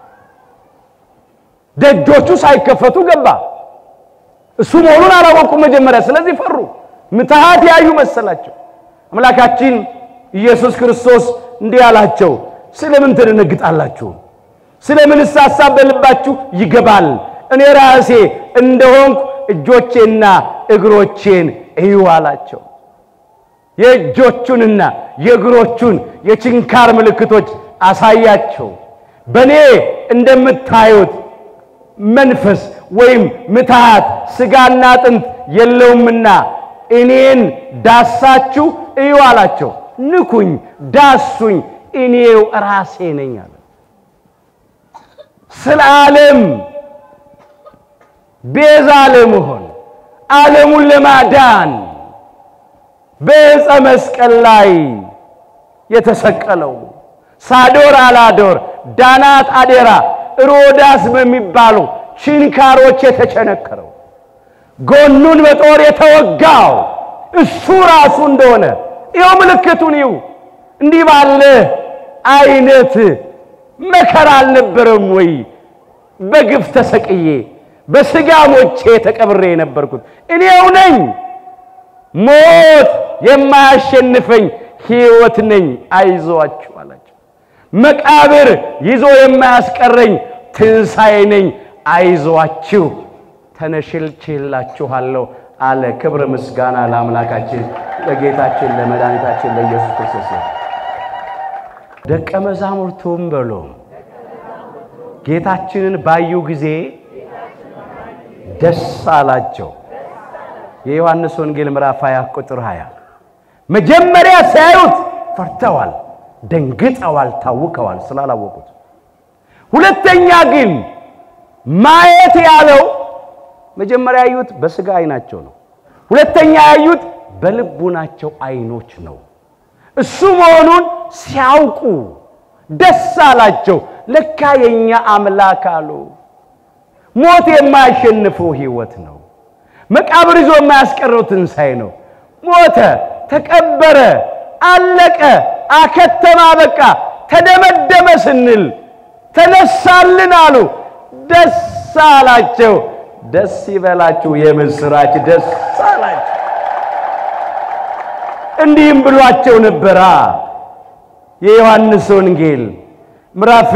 ደጆቹ ሳይከፈቱ ገባ። እሱ መሆኑን አላወቁም መጀመሪያ። ስለዚህ ፈሩ፣ ምትሃት ያዩ መሰላቸው። አምላካችን ኢየሱስ ክርስቶስ እንዲህ አላቸው፣ ስለምን ትደነግጣላችሁ? ስለምንስ ሐሳብ በልባችሁ ይገባል? እኔ ራሴ እንደሆንኩ እጆቼና እግሮቼን እዩ አላቸው። የእጆቹንና የእግሮቹን የችንካር ምልክቶች አሳያቸው። በእኔ እንደምታዩት መንፈስ ወይም ምትሃት ሥጋና አጥንት የለውምና እኔን ዳሳችሁ እዩ አላቸው። ንኩኝ፣ ዳሱኝ፣ እኔው ራሴ ነኝ አለ። ስለ ዓለም ቤዛ ለመሆን ዓለሙን ለማዳን በዕፀ መስቀል ላይ የተሰቀለው ሳዶር አላዶር፣ ዳናት አዴራ፣ ሮዳስ በሚባሉ ችንካሮች የተቸነከረው ጎኑን በጦር የተወጋው እሱ ራሱ እንደሆነ ይኸው ምልክቱን ይው እንዲህ ባለ አይነት መከራ አልነበረም ወይ? በግፍ ተሰቅዬ በሥጋ ሞቼ ተቀብሬ የነበርኩት እኔው ነኝ። ሞት የማያሸንፈኝ ሕይወት ነኝ፣ አይዞአችሁ አላቸው። መቃብር ይዞ የማያስቀረኝ ትንሣኤ ነኝ፣ አይዞአችሁ ተነሽልችላችኋለሁ አለ። ክብር ምስጋና ለአምላካችን ለጌታችን ለመድኃኒታችን ለኢየሱስ ክርስቶስ ነው። ደቀ መዛሙርቱም በሎ ጌታችንን ባዩ ጊዜ ደስ አላቸው። የዮሐንስ ወንጌል ምዕራፍ 20 ቁጥር 20 መጀመሪያ ሲያዩት ፈርተዋል፣ ደንግጠዋል፣ ታውከዋል ስላላወቁት። ሁለተኛ ግን ማየት ያለው መጀመሪያ ያዩት በሥጋ አይናቸው ነው። ሁለተኛ ያዩት በልቡናቸው አይኖች ነው። እሱ መሆኑን ሲያውቁ ደስ አላቸው። ለካ የኛ አምላክ አሉ። ሞት የማያሸንፈው ሕይወት ነው። መቃብር ይዞ የማያስቀረው ትንሣኤ ነው። ሞተ፣ ተቀበረ፣ አለቀ፣ አከተማ፣ በቃ ተደመደመ ስንል ተነሳልን አሉ። ደስ አላቸው። ደስ ይበላችሁ፣ የምስራች ደስ አላቸው። እንዲህም ብሏቸው ነበራ የዮሐንስ ወንጌል ምዕራፍ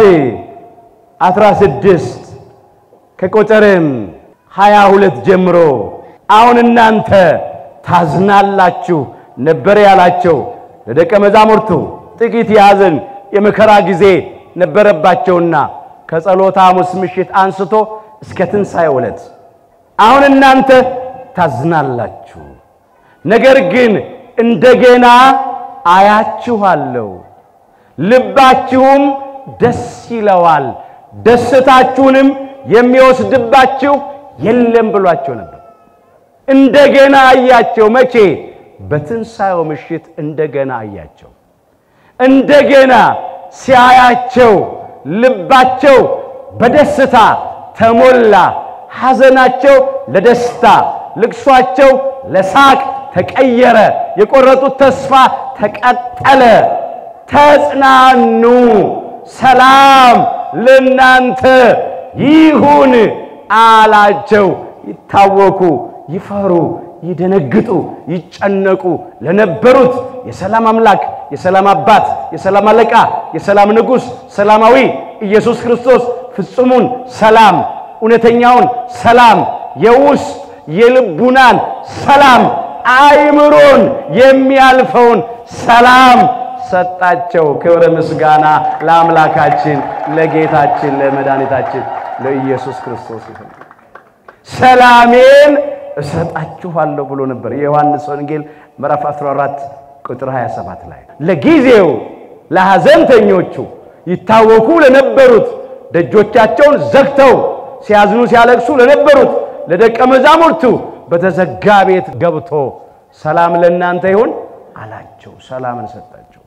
16 ከቁጥርም 22 ጀምሮ አሁን እናንተ ታዝናላችሁ ነበር ያላቸው ለደቀ መዛሙርቱ ጥቂት የሐዘን የመከራ ጊዜ ነበረባቸውና ከጸሎተ ሐሙስ ምሽት አንስቶ እስከ ትንሣኤ ዕለት አሁን እናንተ ታዝናላችሁ፣ ነገር ግን እንደገና አያችኋለሁ፣ ልባችሁም ደስ ይለዋል፣ ደስታችሁንም የሚወስድባችሁ የለም ብሏቸው ነበር። እንደገና አያቸው። መቼ? በትንሣኤው ምሽት እንደገና አያቸው። እንደገና ሲያያቸው ልባቸው በደስታ ተሞላ። ሐዘናቸው ለደስታ፣ ልቅሷቸው ለሳቅ ተቀየረ። የቆረጡት ተስፋ ተቀጠለ። ተጽናኑ፣ ሰላም ለናንተ ይሁን አላቸው። ይታወኩ፣ ይፈሩ፣ ይደነግጡ፣ ይጨነቁ ለነበሩት የሰላም አምላክ፣ የሰላም አባት፣ የሰላም አለቃ፣ የሰላም ንጉሥ፣ ሰላማዊ ኢየሱስ ክርስቶስ ፍጹሙን ሰላም፣ እውነተኛውን ሰላም፣ የውስጥ የልቡናን ሰላም፣ አይምሮን የሚያልፈውን ሰላም ሰጣቸው። ክብረ ምስጋና ለአምላካችን ለጌታችን ለመድኃኒታችን ለኢየሱስ ክርስቶስ ይሁን። ሰላሜን እሰጣችኋለሁ ብሎ ነበር የዮሐንስ ወንጌል ምዕራፍ 14 ቁጥር 27 ላይ ለጊዜው ለሐዘንተኞቹ ይታወኩ ለነበሩት ደጆቻቸውን ዘግተው ሲያዝኑ ሲያለቅሱ ለነበሩት ለደቀ መዛሙርቱ በተዘጋ ቤት ገብቶ ሰላም ለእናንተ ይሁን አላቸው። ሰላምን ሰጣቸው።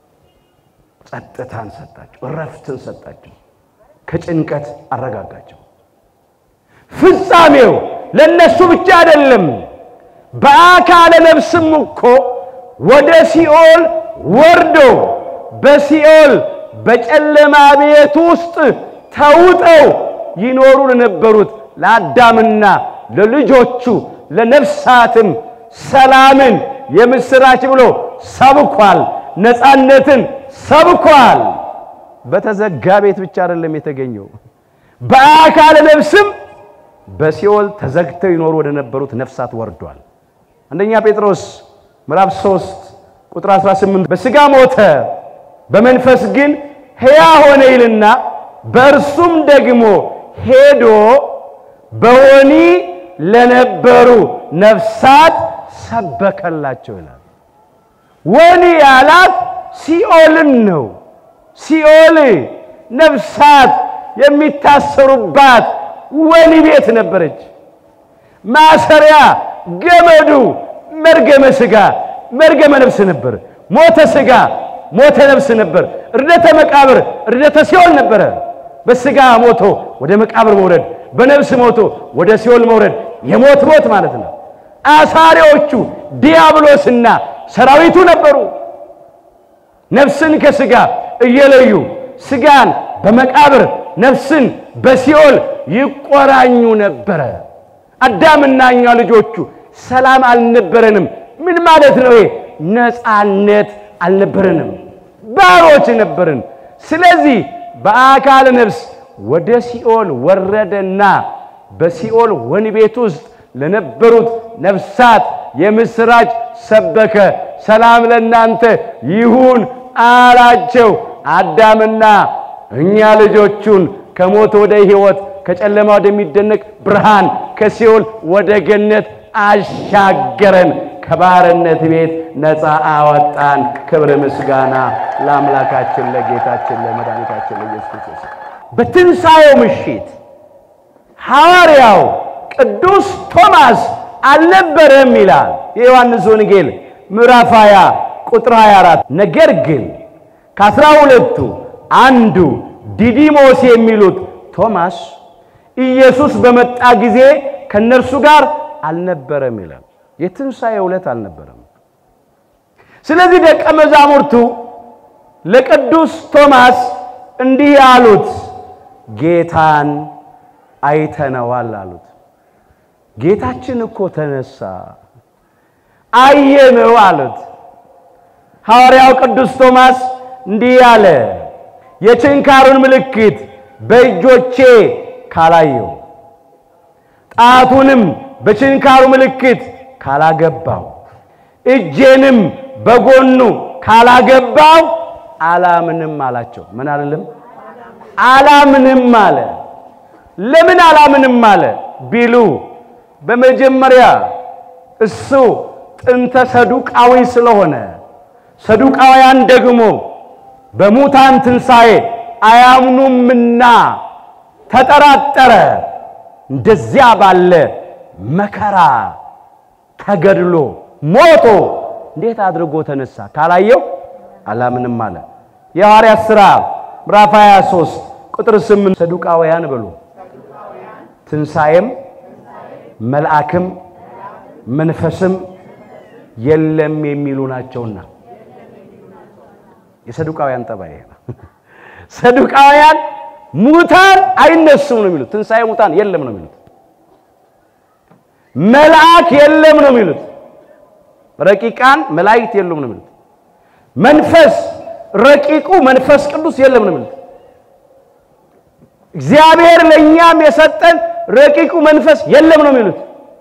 ጸጥታን ሰጣቸው። እረፍትን ሰጣቸው። ከጭንቀት አረጋጋቸው። ፍጻሜው ለነሱ ብቻ አይደለም። በአካለ ነፍስም እኮ ወደ ሲኦል ወርዶ በሲኦል በጨለማ ቤት ውስጥ ተውጠው ይኖሩ ለነበሩት ለአዳምና ለልጆቹ ለነፍሳትም ሰላምን የምስራች ብሎ ሰብኳል። ነፃነትን ሰብኳል። በተዘጋ ቤት ብቻ አይደለም የተገኘው፣ በአካለ ነፍስም በሲኦል ተዘግተው ይኖሩ ወደ ነበሩት ነፍሳት ወርዷል። አንደኛ ጴጥሮስ ምዕራፍ 3 ቁጥር 18 በሥጋ ሞተ፣ በመንፈስ ግን ሕያው ሆነ ይልና በእርሱም ደግሞ ሄዶ በወኒ ለነበሩ ነፍሳት ሰበከላቸው ይላል። ወኒ ያላት ሲኦልን ነው። ሲኦል ነፍሳት የሚታሰሩባት ወኒ ቤት ነበረች። ማሰሪያ ገመዱ መርገመ ሥጋ መርገመ ነፍስ ነበር። ሞተ ሥጋ ሞተ ነፍስ ነበር። እርደተ መቃብር እርደተ ሲኦል ነበረ። በስጋ ሞቶ ወደ መቃብር መውረድ፣ በነፍስ ሞቶ ወደ ሲኦል መውረድ የሞት ሞት ማለት ነው። አሳሪዎቹ ዲያብሎስና ሰራዊቱ ነበሩ። ነፍስን ከስጋ እየለዩ ስጋን በመቃብር ነፍስን በሲኦል ይቆራኙ ነበረ። አዳምና እኛ ልጆቹ ሰላም አልነበረንም። ምን ማለት ነው? ነፃነት አልነበረንም፣ ባሮች ነበርን። ስለዚህ በአካል ነፍስ ወደ ሲኦል ወረደና በሲኦል ወህኒ ቤት ውስጥ ለነበሩት ነፍሳት የምስራች ሰበከ። ሰላም ለእናንተ ይሁን አላቸው። አዳምና እኛ ልጆቹን ከሞት ወደ ሕይወት ከጨለማ ወደሚደነቅ ብርሃን ከሲኦል ወደ ገነት አሻገረን። ከባርነት ቤት ነፃ አወጣን። ክብር ምስጋና ለአምላካችን ለጌታችን ለመድኃኒታችን ለኢየሱስ ክርስቶስ። በትንሣኤው ምሽት ሐዋርያው ቅዱስ ቶማስ አልነበረም ይላል የዮሐንስ ወንጌል ምዕራፍ 20 ቁጥር 24። ነገር ግን ከአስራ ሁለቱ አንዱ ዲዲሞስ የሚሉት ቶማስ ኢየሱስ በመጣ ጊዜ ከእነርሱ ጋር አልነበረም ይላል። የትንሣኤ ዕለት አልነበረም። ስለዚህ ደቀ መዛሙርቱ ለቅዱስ ቶማስ እንዲህ አሉት፣ ጌታን አይተነዋል አሉት። ጌታችን እኮ ተነሳ አየነው አሉት። ሐዋርያው ቅዱስ ቶማስ እንዲህ አለ፣ የችንካሩን ምልክት በእጆቼ ካላየው ጣቱንም በችንካሩ ምልክት ካላገባው እጄንም በጎኑ ካላገባው አላምንም አላቸው። ምን አልልም? አላምንም አለ። ለምን አላምንም አለ ቢሉ በመጀመሪያ እሱ ጥንተ ሰዱቃዊ ስለሆነ ሰዱቃውያን ደግሞ በሙታን ትንሣኤ አያምኑምና ተጠራጠረ። እንደዚያ ባለ መከራ ተገድሎ ሞቶ እንዴት አድርጎ ተነሳ ካላየው አላምንም አለ። የሐዋርያት ሥራ ምዕራፍ 23 ቁጥር 8 ሰዱቃውያን ብሎ ትንሣኤም መልአክም መንፈስም የለም የሚሉ ናቸውና የሰዱቃውያን ጠባይ ነው። ሰዱቃውያን ሙታን አይነሱም ነው የሚሉት። ትንሣኤ ሙታን የለም ነው የሚሉት። መልአክ የለም ነው የሚሉት። ረቂቃን መላእክት የሉም ነው የሚሉት። መንፈስ ረቂቁ መንፈስ ቅዱስ የለም ነው የሚሉት። እግዚአብሔር ለእኛም የሰጠን ረቂቁ መንፈስ የለም ነው የሚሉት።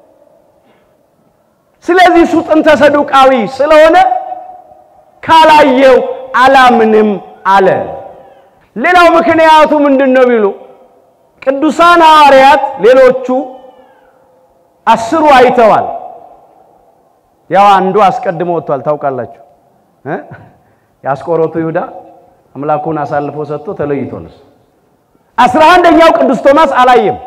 ስለዚህ እሱ ጥንተ ሰዱቃዊ ስለሆነ ካላየው አላምንም አለ። ሌላው ምክንያቱ ምንድን ነው ቢሉ ቅዱሳን ሐዋርያት ሌሎቹ አስሩ አይተዋል። ያው አንዱ አስቀድሞ ወጥቷል። ታውቃላችሁ እ የአስቆሮቱ ይሁዳ አምላኩን አሳልፎ ሰጥቶ ተለይቶንስ አስራ አንደኛው ቅዱስ ቶማስ አላየም።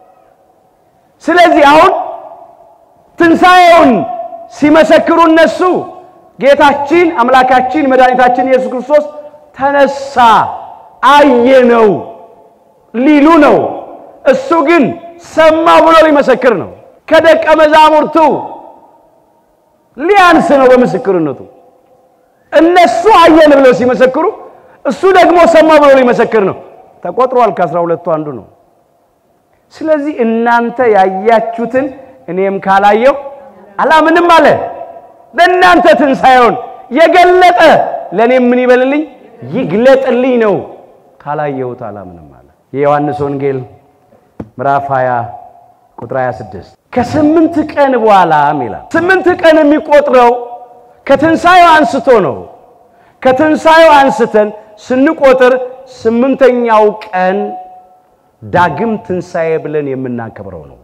ስለዚህ አሁን ትንሣኤውን ሲመሰክሩ እነሱ ጌታችን አምላካችን መድኃኒታችን ኢየሱስ ክርስቶስ ተነሳ አየነው ሊሉ ነው። እሱ ግን ሰማው ብሎ ሊመሰክር ነው። ከደቀ መዛሙርቱ ሊያንስ ነው በምስክርነቱ። እነሱ አየን ብለው ሲመሰክሩ፣ እሱ ደግሞ ሰማው ብሎ ሊመሰክር ነው። ተቆጥሯል። ከአስራ ሁለቱ አንዱ ነው። ስለዚህ እናንተ ያያችሁትን እኔም ካላየው አላምንም አለ። ለእናንተ ትንሣኤውን የገለጠ ለእኔም ምን ይበልልኝ ይግለጥልኝ ነው። ካላየሁት አላምንም አለ። የዮሐንስ ወንጌል ምዕራፍ 20 ቁጥር 26 ከስምንት ቀን በኋላም ይላል። ስምንት ቀን የሚቆጥረው ከትንሣኤው አንስቶ ነው። ከትንሣኤው አንስተን ስንቆጥር ስምንተኛው ቀን ዳግም ትንሣኤ ብለን የምናከብረው ነው።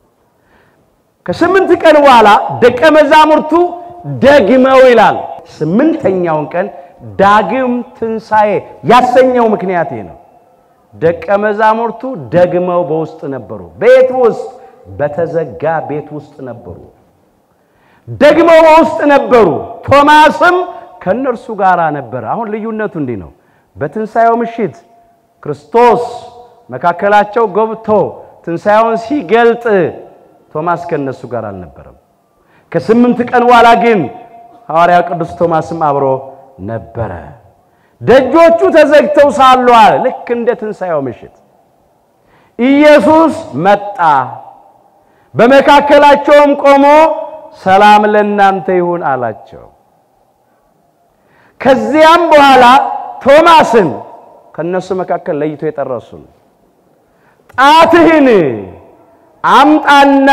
ከስምንት ቀን በኋላ ደቀ መዛሙርቱ ደግመው ይላል። ስምንተኛውን ቀን ዳግም ትንሣኤ ያሰኘው ምክንያት ይህ ነው። ደቀ መዛሙርቱ ደግመው በውስጥ ነበሩ። ቤት ውስጥ በተዘጋ ቤት ውስጥ ነበሩ። ደግመው በውስጥ ነበሩ። ቶማስም ከእነርሱ ጋር ነበረ። አሁን ልዩነቱ እንዲህ ነው። በትንሣኤው ምሽት ክርስቶስ መካከላቸው ገብቶ ትንሣኤውን ሲገልጥ ቶማስ ከእነሱ ጋር አልነበረም። ከስምንት ቀን በኋላ ግን ሐዋርያው ቅዱስ ቶማስም አብሮ ነበረ። ደጆቹ ተዘግተው ሳሉ አለ ልክ እንደ ትንሣኤው ምሽት ኢየሱስ መጣ፣ በመካከላቸውም ቆሞ ሰላም ለእናንተ ይሁን አላቸው። ከዚያም በኋላ ቶማስን ከእነሱ መካከል ለይቶ የጠረሱን ጣትህን አምጣና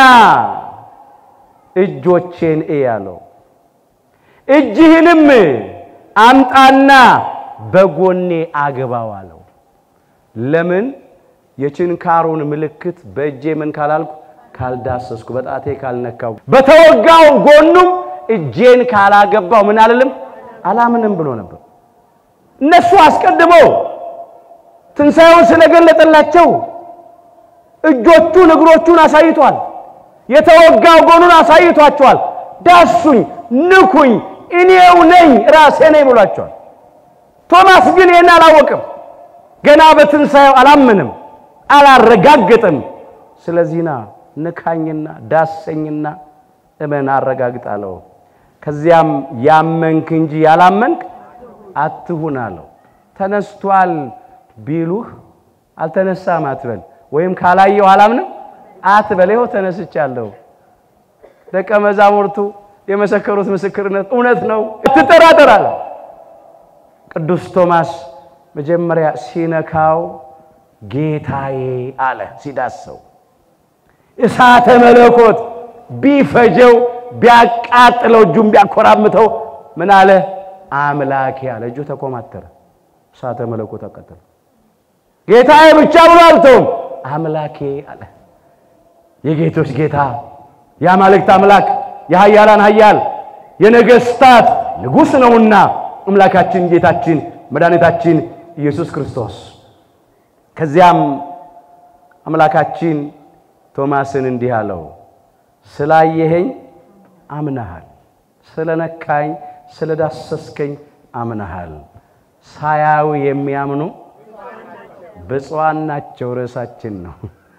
እጆቼን እይ አለው። እጅህንም አምጣና በጎኔ አግባው አለው። ለምን የችንካሩን ምልክት በእጄ ምን ካላልኩ ካልዳሰስኩ፣ በጣቴ ካልነካው፣ በተወጋው ጎኑም እጄን ካላገባው ምን አልልም አላምንም ብሎ ነበር። እነሱ አስቀድመው ትንሣኤውን ስለገለጠላቸው እጆቹን እግሮቹን አሳይቷል። የተወጋው ጎኑን አሳይቷቸዋል። ዳሱኝ፣ ንኩኝ፣ እኔው ነኝ ራሴ ነኝ ብሏቸዋል። ቶማስ ግን ይህን አላወቅም። ገና በትንሣኤው አላምንም፣ አላረጋግጥም። ስለዚህና ንካኝና ዳሰኝና እመን አረጋግጥ አለው። ከዚያም ያመንክ እንጂ ያላመንክ አትሁን አለው። ተነስቷል ቢሉህ አልተነሳም አትበል፣ ወይም ካላየው አላምንም አትበል። ይኸው ተነስቻለሁ። ደቀ መዛሙርቱ የመሰከሩት ምስክርነት እውነት ነው፣ ትጠራጠር አለ። ቅዱስ ቶማስ መጀመሪያ ሲነካው ጌታዬ አለ። ሲዳሰው እሳተ መለኮት ቢፈጀው ቢያቃጥለው እጁን ቢያኮራምተው ምን አለ? አምላኬ አለ። እጁ ተኮማተረ፣ እሳተ መለኮት አቃጠለ። ጌታዬ ብቻ ብሎ አልተውም፣ አምላኬ አለ። የጌቶች ጌታ የአማልክት አምላክ የኃያላን ኃያል የነገሥታት ንጉሥ ነውና አምላካችን ጌታችን መድኃኒታችን ኢየሱስ ክርስቶስ። ከዚያም አምላካችን ቶማስን እንዲህ አለው፣ ስላየኸኝ አምነሃል፣ ስለነካኝ ስለዳሰስከኝ አምነሃል። ሳያዩ የሚያምኑ ብፁዓን ናቸው። ርዕሳችን ነው።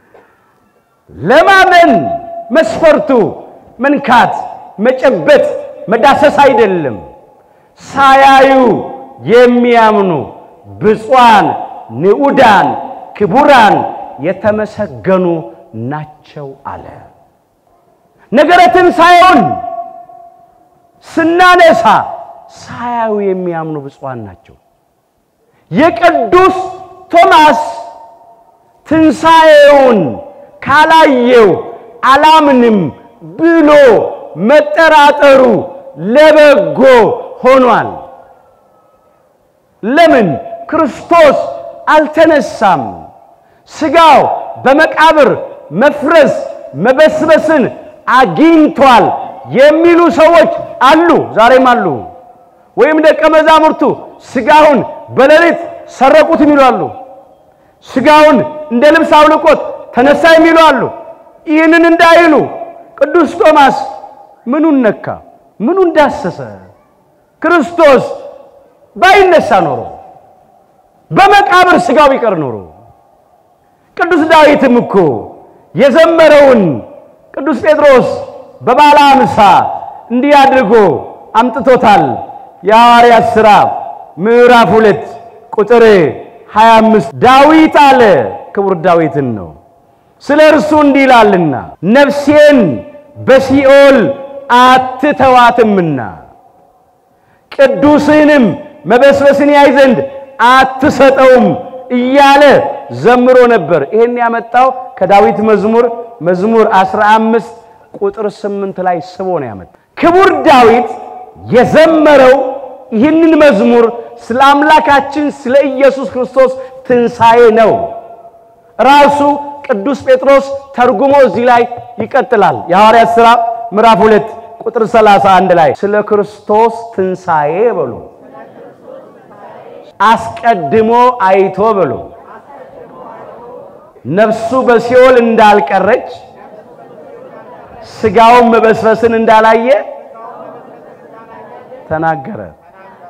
ለማመን መስፈርቱ መንካት፣ መጨበጥ፣ መዳሰስ አይደለም። ሳያዩ የሚያምኑ ብፁዓን፣ ንዑዳን፣ ክቡራን የተመሰገኑ ናቸው አለ። ነገረ ትንሣኤውን ስናነሳ ሳያዩ የሚያምኑ ብፁዓን ናቸው። የቅዱስ ቶማስ ትንሣኤውን ካላየው አላምንም ብሎ መጠራጠሩ ለበጎ ሆኗል። ለምን? ክርስቶስ አልተነሳም። ሥጋው በመቃብር መፍረስ መበስበስን አግኝቷል የሚሉ ሰዎች አሉ፣ ዛሬም አሉ። ወይም ደቀ መዛሙርቱ ሥጋውን በሌሊት ሰረቁት የሚሉ አሉ። ሥጋውን እንደ ልብስ አውልቆት ተነሳ የሚሉ አሉ። ይህንን እንዳይሉ ቅዱስ ቶማስ ምኑን ነካ? ምኑን ዳሰሰ? ክርስቶስ ባይነሳ ኖሮ በመቃብር ሥጋው ቢቀር ኖሮ ቅዱስ ዳዊትም እኮ የዘመረውን ቅዱስ ጴጥሮስ በባለ አምሳ እንዲህ አድርጎ አምጥቶታል። የሐዋርያት ሥራ ምዕራፍ ሁለት ቁጥር 25 ዳዊት አለ ክቡር ዳዊትን ነው ስለ እርሱ እንዲህ ይላልና ነፍሴን በሲኦል አትተዋትምና ቅዱስህንም መበስበስን ያይ ዘንድ አትሰጠውም እያለ ዘምሮ ነበር። ይሄን ያመጣው ከዳዊት መዝሙር መዝሙር 15 ቁጥር 8 ላይ ስቦ ነው ያመጣው። ክቡር ዳዊት የዘመረው ይህንን መዝሙር ስለ አምላካችን ስለ ኢየሱስ ክርስቶስ ትንሣኤ ነው። ራሱ ቅዱስ ጴጥሮስ ተርጉሞ እዚህ ላይ ይቀጥላል። የሐዋርያት ሥራ ምዕራፍ 2 ቁጥር 31 ላይ ስለ ክርስቶስ ትንሣኤ በሉ አስቀድሞ አይቶ በሉ ነፍሱ በሲኦል እንዳልቀረች ሥጋውን መበስበስን እንዳላየ ተናገረ።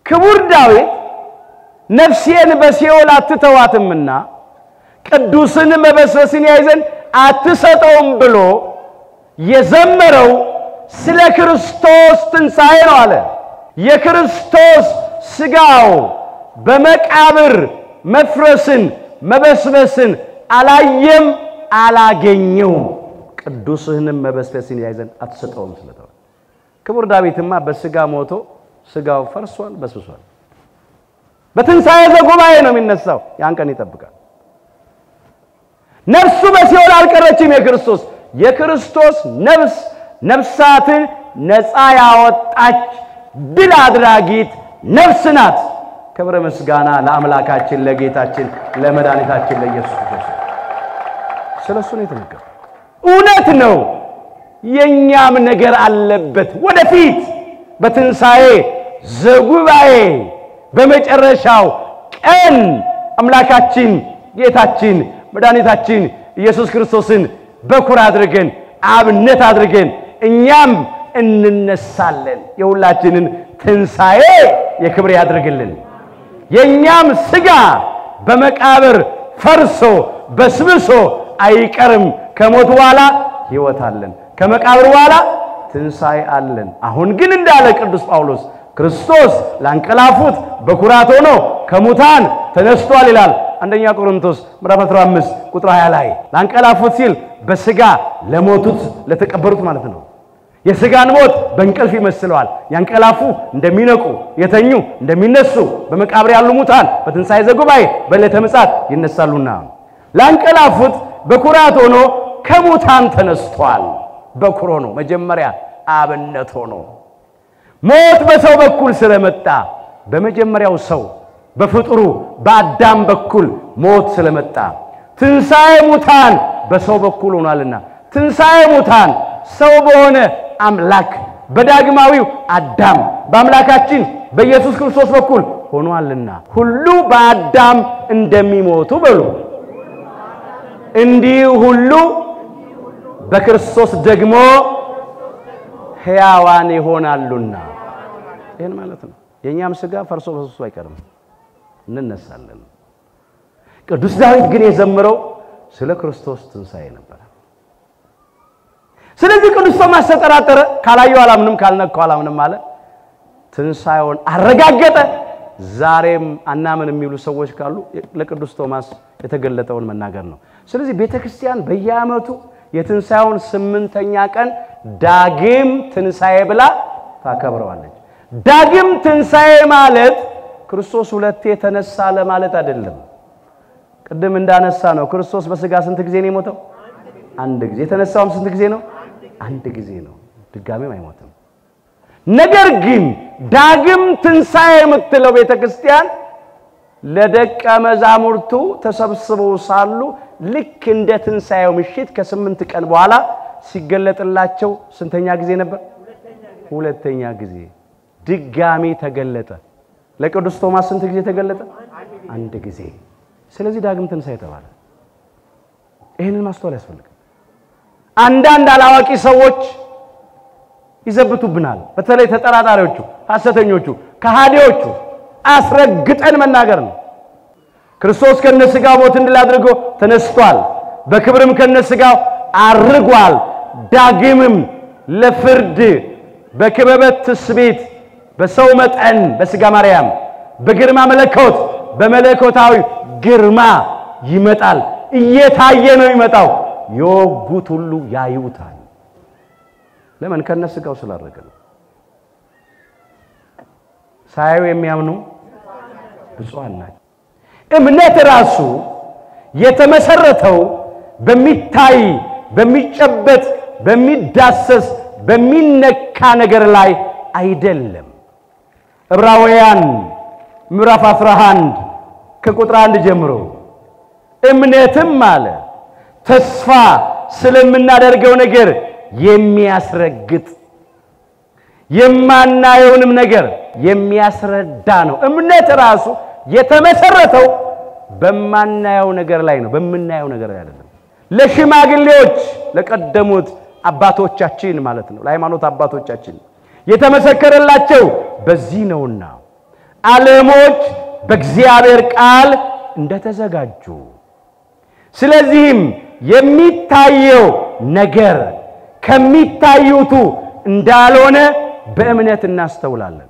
ክቡር ዳዊት ነፍሴን በሲኦል አትተዋትምና ቅዱስን መበስበስን ያይ ዘንድ አትሰጠውም ብሎ የዘመረው ስለ ክርስቶስ ትንሣኤ ነው አለ። የክርስቶስ ሥጋው በመቃብር መፍረስን መበስበስን አላየም አላገኘውም። ቅዱስህንም መበስበስን ያይ ዘንድ አትሰጠውም ስለተባለ ክቡር ዳዊትማ በሥጋ ሞቶ ሥጋው ፈርሷል፣ በስብሷል። በትንሣኤ ዘጉባኤ ነው የሚነሳው። ያን ቀን ይጠብቃል። ነፍሱ በሲኦል አልቀረችም። የክርስቶስ የክርስቶስ ነፍስ ነፍሳትን ነፃ ያወጣች ድል አድራጊት ነፍስ ናት። ክብረ ምስጋና ለአምላካችን ለጌታችን ለመድኃኒታችን ለኢየሱስ ክርስቶስ። ስለ እሱ ነው የተነገረው። እውነት ነው። የእኛም ነገር አለበት። ወደፊት በትንሣኤ ዘጉባኤ በመጨረሻው ቀን አምላካችን ጌታችን መድኃኒታችን ኢየሱስ ክርስቶስን በኩር አድርገን አብነት አድርገን እኛም እንነሳለን። የሁላችንን ትንሣኤ የክብር ያድርግልን። የእኛም ሥጋ በመቃብር ፈርሶ በስብሶ አይቀርም። ከሞት በኋላ ሕይወት አለን። ከመቃብር በኋላ ትንሣኤ አለን። አሁን ግን እንዳለ ቅዱስ ጳውሎስ ክርስቶስ ላንቀላፉት በኩራት ሆኖ ከሙታን ተነስቷል ይላል። አንደኛ ቆሮንቶስ ምዕራፍ 15 ቁጥር 20 ላይ ላንቀላፉት ሲል በሥጋ ለሞቱት ለተቀበሩት ማለት ነው። የሥጋን ሞት በእንቅልፍ ይመስለዋል። ያንቀላፉ እንደሚነቁ፣ የተኙ እንደሚነሱ፣ በመቃብር ያሉ ሙታን በትንሣኤ ዘጉባኤ በዕለተ ምጽአት ይነሳሉና ላንቀላፉት በኩራት ሆኖ ከሙታን ተነስቷል። በኩር ሆኖ መጀመሪያ አብነት ሆኖ ሞት በሰው በኩል ስለመጣ በመጀመሪያው ሰው በፍጡሩ በአዳም በኩል ሞት ስለመጣ ትንሣኤ ሙታን በሰው በኩል ሆኗልና ትንሣኤ ሙታን ሰው በሆነ አምላክ በዳግማዊው አዳም በአምላካችን በኢየሱስ ክርስቶስ በኩል ሆኗልና ሁሉ በአዳም እንደሚሞቱ በሉ እንዲህ ሁሉ በክርስቶስ ደግሞ ሕያዋን ይሆናሉና። ይህን ማለት ነው። የእኛም ሥጋ ፈርሶ በሱሱ አይቀርም፣ እንነሳለን። ቅዱስ ዳዊት ግን የዘመረው ስለ ክርስቶስ ትንሣኤ ነበረ። ስለዚህ ቅዱስ ቶማስ ተጠራጠረ። ካላየው አላምንም፣ ካልነካው አላምንም አለ። ትንሣኤውን አረጋገጠ። ዛሬም አናምን የሚሉ ሰዎች ካሉ ለቅዱስ ቶማስ የተገለጠውን መናገር ነው። ስለዚህ ቤተ ክርስቲያን በየዓመቱ የትንሣኤውን ስምንተኛ ቀን ዳግም ትንሣኤ ብላ ታከብረዋለች። ዳግም ትንሣኤ ማለት ክርስቶስ ሁለቴ የተነሳ ለማለት አይደለም። ቅድም እንዳነሳ ነው ክርስቶስ በሥጋ ስንት ጊዜ ነው የሞተው? አንድ ጊዜ። የተነሳውም ስንት ጊዜ ነው? አንድ ጊዜ ነው። ድጋሜም አይሞትም። ነገር ግን ዳግም ትንሣኤ የምትለው ቤተ ክርስቲያን ለደቀ መዛሙርቱ ተሰብስበው ሳሉ ልክ እንደ ትንሣኤው ምሽት ከስምንት ቀን በኋላ ሲገለጥላቸው ስንተኛ ጊዜ ነበር? ሁለተኛ ጊዜ ድጋሚ ተገለጠ። ለቅዱስ ቶማስ ስንት ጊዜ ተገለጠ? አንድ ጊዜ። ስለዚህ ዳግም ትንሣኤ ተባለ። ይህንን ማስተዋል ያስፈልጋል። አንዳንድ አላዋቂ ሰዎች ይዘብቱብናል። በተለይ ተጠራጣሪዎቹ፣ ሐሰተኞቹ፣ ከሃዲዎቹ አስረግጠን መናገር ነው። ክርስቶስ ከነሥጋው ሞትን ድል አድርጎ ተነስቷል። በክብርም ከነሥጋው አርጓል። ዳግምም ለፍርድ በክበበት ትስቤት በሰው መጠን በሥጋ ማርያም በግርማ መለኮት በመለኮታዊ ግርማ ይመጣል። እየታየ ነው የሚመጣው። የወጉት ሁሉ ያዩታል። ለምን? ከነሥጋው ስላረገ ነው። ሳያዩ የሚያምኑ ብፁዓን ናቸው። እምነት ራሱ የተመሰረተው በሚታይ በሚጨበጥ በሚዳሰስ በሚነካ ነገር ላይ አይደለም። ዕብራውያን ምዕራፍ 11 ከቁጥር አንድ ጀምሮ እምነትም አለ ተስፋ ስለምናደርገው ነገር የሚያስረግጥ የማናየውንም ነገር የሚያስረዳ ነው። እምነት ራሱ የተመሰረተው በማናየው ነገር ላይ ነው፣ በምናየው ነገር ላይ አይደለም። ለሽማግሌዎች ለቀደሙት አባቶቻችን ማለት ነው፣ ለሃይማኖት አባቶቻችን የተመሰከረላቸው በዚህ ነውና ዓለሞች በእግዚአብሔር ቃል እንደተዘጋጁ ስለዚህም የሚታየው ነገር ከሚታዩቱ እንዳልሆነ በእምነት እናስተውላለን።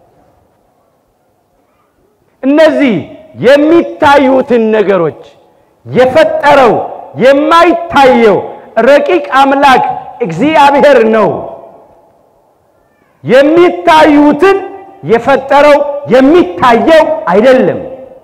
እነዚህ የሚታዩትን ነገሮች የፈጠረው የማይታየው ረቂቅ አምላክ እግዚአብሔር ነው። የሚታዩትን የፈጠረው የሚታየው አይደለም።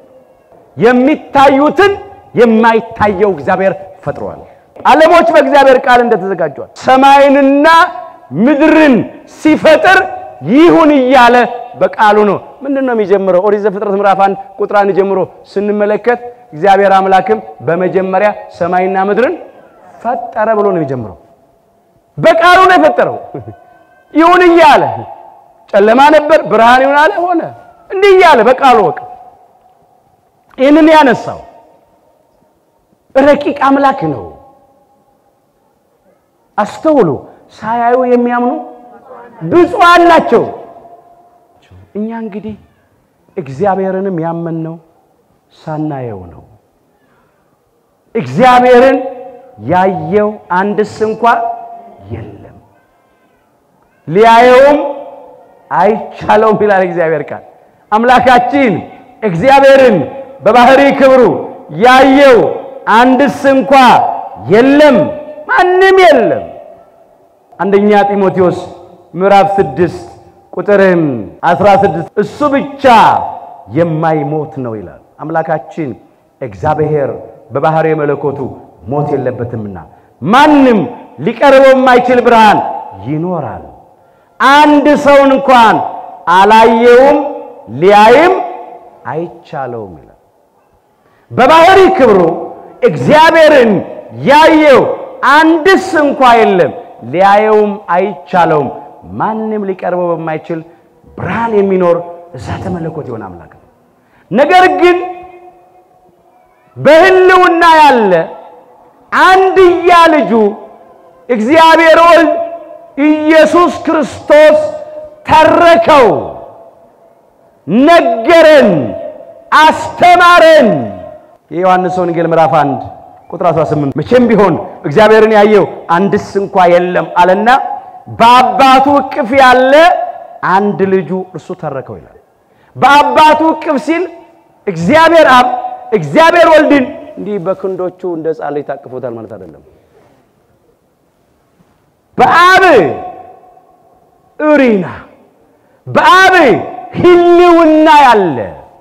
የሚታዩትን የማይታየው እግዚአብሔር ፈጥሯል። ዓለሞች በእግዚአብሔር ቃል እንደተዘጋጇል። ሰማይንና ምድርን ሲፈጥር ይሁን እያለ በቃሉ ነው። ምንድን ነው የሚጀምረው? ኦሪት ዘፍጥረት ምዕራፍ አንድ ቁጥር አንድ ጀምሮ ስንመለከት እግዚአብሔር አምላክም በመጀመሪያ ሰማይና ምድርን ፈጠረ ብሎ ነው የሚጀምረው። በቃሉ ነው የፈጠረው። ይሁን እያለ ጨለማ ነበር፣ ብርሃን ይሁን አለ፣ ሆነ። እንዲህ እያለ በቃሉ ወቅ ይህንን ያነሳው ረቂቅ አምላክ ነው። አስተውሉ። ሳያዩ የሚያምኑ ብፁዓን ናቸው። እኛ እንግዲህ እግዚአብሔርንም ያመንነው ሳናየው ነው። እግዚአብሔርን ያየው አንድስ እንኳ የለም፣ ሊያየውም አይቻለውም ይላል እግዚአብሔር ቃል። አምላካችን እግዚአብሔርን በባህሪ ክብሩ ያየው አንድስ እንኳ የለም፣ ማንም የለም። አንደኛ ጢሞቴዎስ ምዕራፍ ስድስት ቁጥርም 16 እሱ ብቻ የማይሞት ነው ይላል። አምላካችን እግዚአብሔር በባህሪ መለኮቱ ሞት የለበትምና ማንም ሊቀርበው የማይችል ብርሃን ይኖራል። አንድ ሰውን እንኳን አላየውም ሊያይም አይቻለውም ይላል። በባህሪ ክብሩ እግዚአብሔርን ያየው አንድስ እንኳ የለም ሊያየውም አይቻለውም። ማንም ሊቀርበው በማይችል ብርሃን የሚኖር እሳተ መለኮት የሆነ አምላክ ነው። ነገር ግን በሕልውና ያለ አንድያ ልጁ እግዚአብሔር ወልድ ኢየሱስ ክርስቶስ ተረከው፣ ነገረን፣ አስተማረን። የዮሐንስ ወንጌል ምዕራፍ 1 ቁጥር 18 መቼም ቢሆን እግዚአብሔርን ያየው አንድስ እንኳ የለም አለና በአባቱ እቅፍ ያለ አንድ ልጁ እርሱ ተረከው ይላል። በአባቱ እቅፍ ሲል እግዚአብሔር አብ እግዚአብሔር ወልድን እንዲህ በክንዶቹ እንደ ሕፃን ልጅ ታቅፎታል ማለት አይደለም። በአብ እሪና በአብ ሕልውና ያለ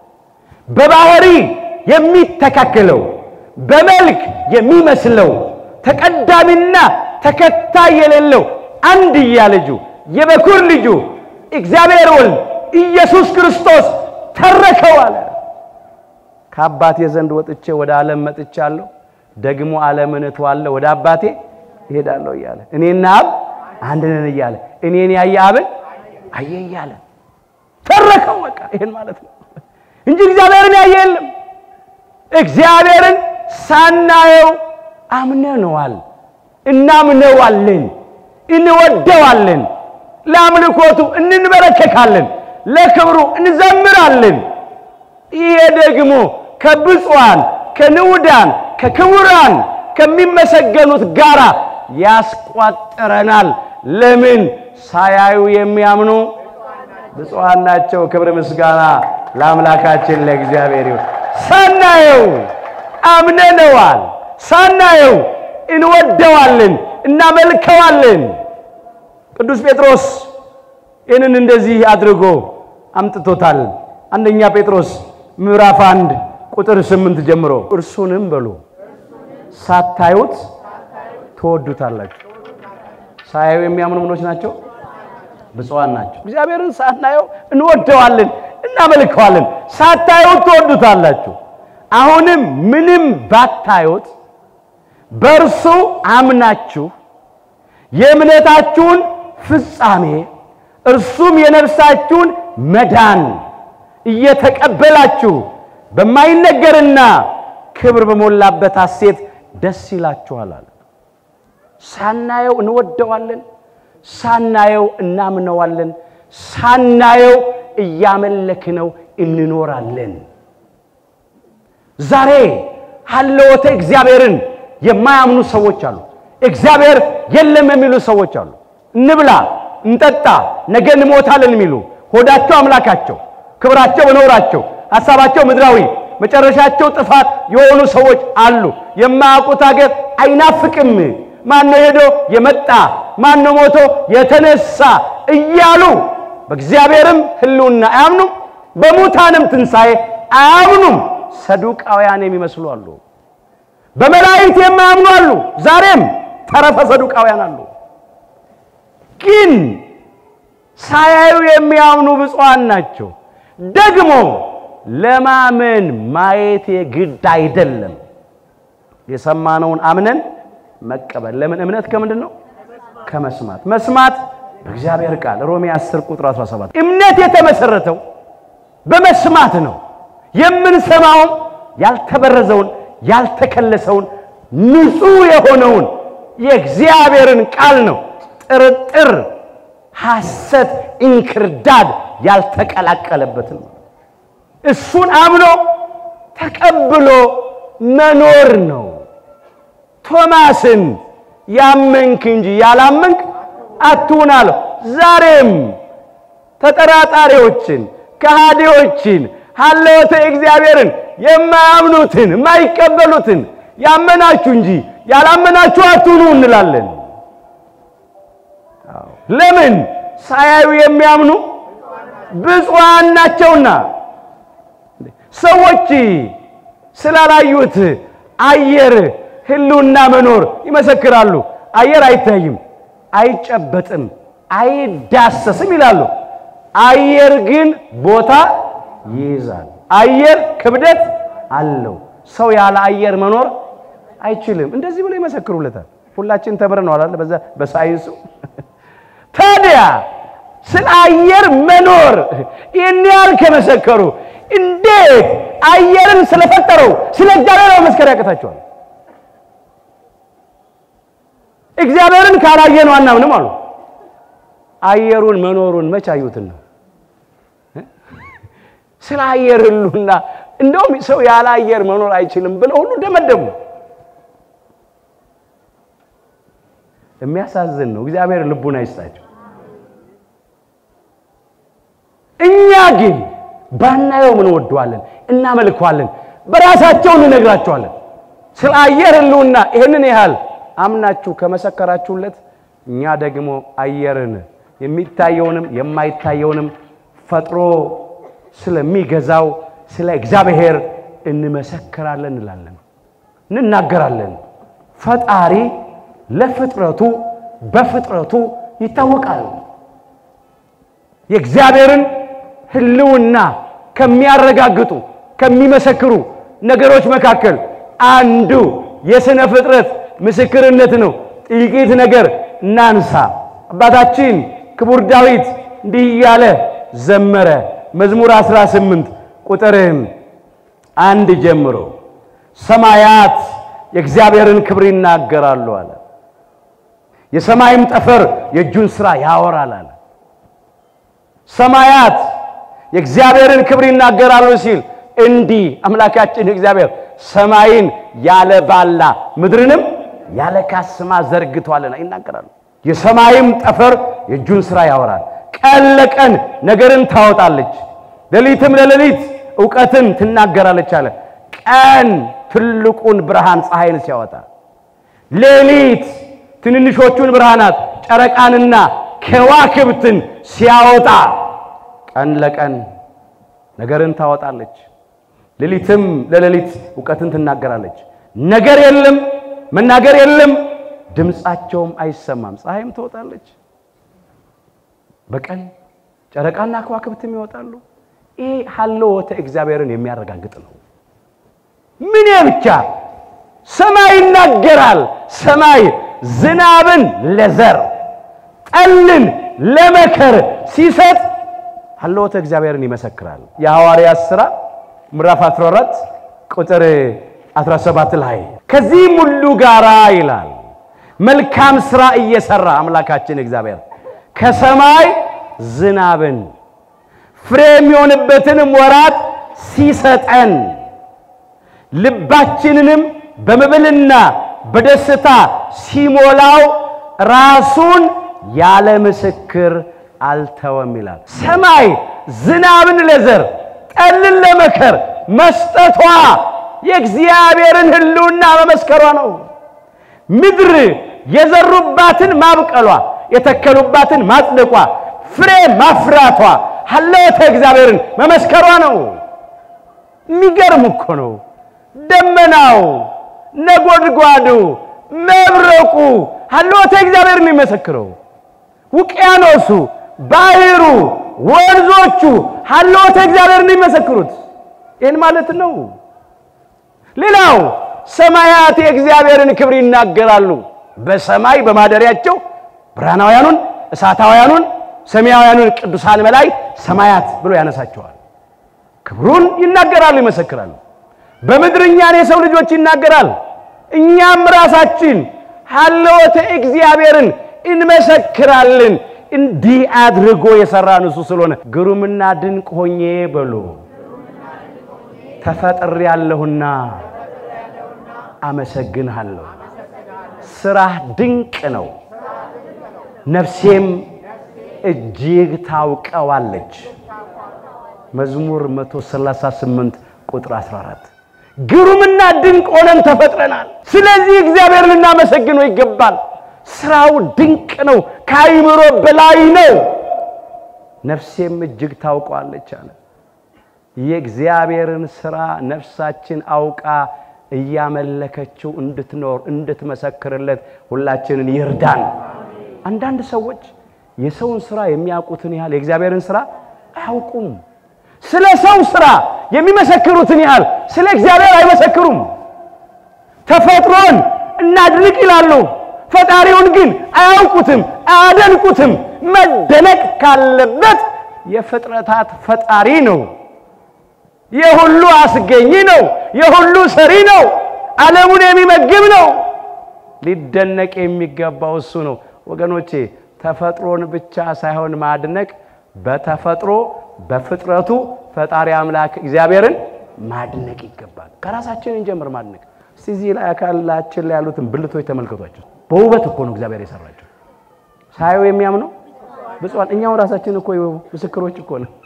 በባህሪ የሚተካከለው በመልክ የሚመስለው ተቀዳሚና ተከታይ የሌለው አንድያ ልጁ የበኩር ልጁ እግዚአብሔር ወልድ ኢየሱስ ክርስቶስ ተረከው አለ። ከአባቴ ዘንድ ወጥቼ ወደ ዓለም መጥቻለሁ፣ ደግሞ ዓለምን እተዋለሁ፣ ወደ አባቴ እሄዳለሁ እያለ እኔና አብ አንድ ነን እያለ እኔን ያየ አብን አየ እያለ ተረከው። በቃ ይሄን ማለት ነው እንጂ እግዚአብሔርን ያየ የለም። እግዚአብሔርን ሳናየው አምነነዋል፣ እናምነዋለን፣ እንወደዋለን፣ ለአምልኮቱ እንንበረከካለን፣ ለክብሩ እንዘምራለን። ይሄ ደግሞ ከብፁዓን ከንዑዳን ከክቡራን ከሚመሰገኑት ጋራ ያስቋጥረናል። ለምን ሳያዩ የሚያምኑ ብፁዓን ናቸው። ክብር ምስጋና ለአምላካችን ለእግዚአብሔር ይሁን። ሳናየው አምነነዋል፣ ሳናየው እንወደዋለን፣ እናመልከዋለን። ቅዱስ ጴጥሮስ ይህንን እንደዚህ አድርጎ አምጥቶታል። አንደኛ ጴጥሮስ ምዕራፍ አንድ ቁጥር ስምንት ጀምሮ እርሱንም በሉ ሳታዩት ትወዱታላችሁ። ሳያዩ የሚያምኑ ምኖች ናቸው? ብፁዓን ናቸው። እግዚአብሔርን ሳናየው እንወደዋለን፣ እናመልከዋለን። ሳታዩት ትወዱታላችሁ። አሁንም ምንም ባታዩት በእርሱ አምናችሁ የእምነታችሁን ፍጻሜ እርሱም የነፍሳችሁን መዳን እየተቀበላችሁ በማይነገርና ክብር በሞላበት ሐሴት ደስ ይላችኋል አለ። ሳናየው እንወደዋለን፣ ሳናየው እናምነዋለን፣ ሳናየው እያመለክነው እንኖራለን። ዛሬ ሀለወተ እግዚአብሔርን የማያምኑ ሰዎች አሉ። እግዚአብሔር የለም የሚሉ ሰዎች አሉ። እንብላ፣ እንጠጣ፣ ነገ እንሞታለን የሚሉ ሆዳቸው አምላካቸው፣ ክብራቸው በኖራቸው፣ ሀሳባቸው ምድራዊ፣ መጨረሻቸው ጥፋት የሆኑ ሰዎች አሉ። የማያውቁት ሀገር አይናፍቅም። ማነው ሄዶ የመጣ ማነው ሞቶ የተነሳ እያሉ በእግዚአብሔርም ሕልውና አያምኑም፣ በሙታንም ትንሣኤ አያምኑም። ሰዱቃውያን የሚመስሉ አሉ። በመላእክት የማያምኑ አሉ። ዛሬም ተረፈ ሰዱቃውያን አሉ። ግን ሳያዩ የሚያምኑ ብፁዓን ናቸው። ደግሞ ለማመን ማየት የግድ አይደለም። የሰማነውን አምነን መቀበል። ለምን? እምነት ከምንድን ነው? ከመስማት። መስማት በእግዚአብሔር ቃል ሮሜ 10 ቁጥር 17 እምነት የተመሰረተው በመስማት ነው። የምንሰማውም ያልተበረዘውን ያልተከለሰውን ንጹሕ የሆነውን የእግዚአብሔርን ቃል ነው። ጥርጥር፣ ሐሰት፣ እንክርዳድ ያልተቀላቀለበትን ነው። እሱን አምኖ ተቀብሎ መኖር ነው። ቶማስን ያመንክ እንጂ ያላመንክ አትሁን አለው። ዛሬም ተጠራጣሪዎችን፣ ከሃዲዎችን፣ ሀለወተ እግዚአብሔርን የማያምኑትን የማይቀበሉትን ያመናችሁ እንጂ ያላመናችሁ አትሁኑ እንላለን። ለምን? ሳያዩ የሚያምኑ ብፁዓን ናቸውና። ሰዎች ስላላዩት አየር ሕልውና መኖር ይመሰክራሉ። አየር አይታይም፣ አይጨበጥም፣ አይዳሰስም ይላሉ። አየር ግን ቦታ ይይዛል። አየር ክብደት አለው። ሰው ያለ አየር መኖር አይችልም። እንደዚህ ብሎ ይመሰክሩለታል። ሁላችን ተምረነዋል አይደል? በዛ በሳይንሱ ታዲያ ስለ አየር መኖር ይህን ያህል ከመሰከሩ እንዴት አየርን ስለፈጠረው ስለ እግዚአብሔር መመስከር ያቅታቸዋል? እግዚአብሔርን ካላየን አናምንም አሉ። አየሩን መኖሩን መች አዩትን ነው? ስለ አየር ህሉና እንደውም ሰው ያለ አየር መኖር አይችልም ብለው ሁሉ ደመደሙ። የሚያሳዝን ነው። እግዚአብሔር ልቡን አይስጣቸው። እኛ ግን ባናየው ምን ወደዋለን፣ እናመልከዋለን፣ በራሳቸው እንነግራቸዋለን። ስለ አየር ህልውና ይህንን ያህል አምናችሁ ከመሰከራችሁለት እኛ ደግሞ አየርን የሚታየውንም የማይታየውንም ፈጥሮ ስለሚገዛው ስለ እግዚአብሔር እንመሰክራለን እንላለን፣ እንናገራለን። ፈጣሪ ለፍጥረቱ በፍጥረቱ ይታወቃል። የእግዚአብሔርን ህልውና ከሚያረጋግጡ ከሚመሰክሩ ነገሮች መካከል አንዱ የሥነ ፍጥረት ምስክርነት ነው። ጥቂት ነገር እናንሳ። አባታችን ክቡር ዳዊት እንዲህ እያለ ዘመረ። መዝሙር 18 ቁጥር አንድ ጀምሮ ሰማያት የእግዚአብሔርን ክብር ይናገራሉ አለ። የሰማይም ጠፈር የእጁን ሥራ ያወራል አለ። ሰማያት የእግዚአብሔርን ክብር ይናገራሉ ሲል እንዲህ አምላካችን እግዚአብሔር ሰማይን ያለ ባላ ምድርንም ያለ ካስማ ዘርግቷልና ይናገራሉ። የሰማይም ጠፈር የእጁን ሥራ ያወራል። ቀን ለቀን ነገርን ታወጣለች፣ ሌሊትም ለሌሊት እውቀትን ትናገራለች አለ። ቀን ትልቁን ብርሃን ፀሐይን ሲያወጣ፣ ሌሊት ትንንሾቹን ብርሃናት ጨረቃንና ከዋክብትን ሲያወጣ፣ ቀን ለቀን ነገርን ታወጣለች፣ ሌሊትም ለሌሊት እውቀትን ትናገራለች። ነገር የለም መናገር የለም ድምፃቸውም አይሰማም። ፀሐይም ትወጣለች በቀን ጨረቃና ከዋክብትም ይወጣሉ። ይሄ ሀለወተ እግዚአብሔርን የሚያረጋግጥ ነው። ምን ብቻ ሰማይ ይናገራል። ሰማይ ዝናብን ለዘር ጠልን ለመከር ሲሰጥ ሀለወተ እግዚአብሔርን ይመሰክራል። የሐዋርያት ሥራ ምዕራፍ 14 ቁጥር 17 ላይ ከዚህም ሁሉ ጋራ ይላል መልካም ሥራ እየሰራ አምላካችን እግዚአብሔር ከሰማይ ዝናብን ፍሬ የሚሆንበትንም ወራት ሲሰጠን ልባችንንም በመብልና በደስታ ሲሞላው ራሱን ያለ ምስክር አልተወም ይላል። ሰማይ ዝናብን ለዘር ጠልን ለመከር መስጠቷ የእግዚአብሔርን ሕልውና መመስከሯ ነው። ምድር የዘሩባትን ማብቀሏ፣ የተከሉባትን ማጽደቋ፣ ፍሬ ማፍራቷ ሀለወተ እግዚአብሔርን መመስከሯ ነው። የሚገርም እኮ ነው። ደመናው፣ ነጎድጓዱ፣ መብረቁ ሀለወተ እግዚአብሔርን የሚመሰክረው ውቅያኖሱ፣ ባህሩ፣ ወንዞቹ ሀለወተ እግዚአብሔርን የሚመሰክሩት ይህን ማለት ነው። ሌላው ሰማያት የእግዚአብሔርን ክብር ይናገራሉ። በሰማይ በማደሪያቸው ብርሃናውያኑን፣ እሳታውያኑን፣ ሰማያውያኑን ቅዱሳን መላእክት ሰማያት ብሎ ያነሳቸዋል። ክብሩን ይናገራሉ፣ ይመሰክራሉ። በምድር እኛን የሰው ልጆች ይናገራል። እኛም ራሳችን ሀለወተ እግዚአብሔርን እንመሰክራለን። እንዲህ አድርጎ የሰራን እሱ ስለሆነ ግሩምና ድንቅ ሆኜ በሉ ተፈጥሬያለሁና አመሰግንሃለሁ። ስራህ ድንቅ ነው፣ ነፍሴም እጅግ ታውቀዋለች። መዝሙር 138 ቁጥር 14 ግሩምና ድንቅ ሆነን ተፈጥረናል። ስለዚህ እግዚአብሔር ልናመሰግነው ይገባል። ስራው ድንቅ ነው፣ ከአይምሮ በላይ ነው። ነፍሴም እጅግ ታውቀዋለች አለ። የእግዚአብሔርን ስራ ነፍሳችን አውቃ እያመለከችው እንድትኖር እንድትመሰክርለት ሁላችንን ይርዳን። አንዳንድ ሰዎች የሰውን ስራ የሚያውቁትን ያህል የእግዚአብሔርን ስራ አያውቁም። ስለ ሰው ስራ የሚመሰክሩትን ያህል ስለ እግዚአብሔር አይመሰክሩም። ተፈጥሮን እናድንቅ ይላሉ፣ ፈጣሪውን ግን አያውቁትም፣ አያደንቁትም። መደነቅ ካለበት የፍጥረታት ፈጣሪ ነው። የሁሉ አስገኝ ነው። የሁሉ ሰሪ ነው። ዓለሙን የሚመግብ ነው። ሊደነቅ የሚገባው እሱ ነው። ወገኖቼ ተፈጥሮን ብቻ ሳይሆን ማድነቅ በተፈጥሮ በፍጥረቱ ፈጣሪ አምላክ እግዚአብሔርን ማድነቅ ይገባል። ከራሳችን እንጀምር ማድነቅ። እስቲ እዚህ ላይ አካላችን ላይ ያሉትን ብልቶች ተመልከቷቸው። በውበት እኮ ነው እግዚአብሔር የሰራቸው። ሳየው የሚያምነው ብፁዓን እኛው ራሳችን እኮ ምስክሮች እኮ ነው።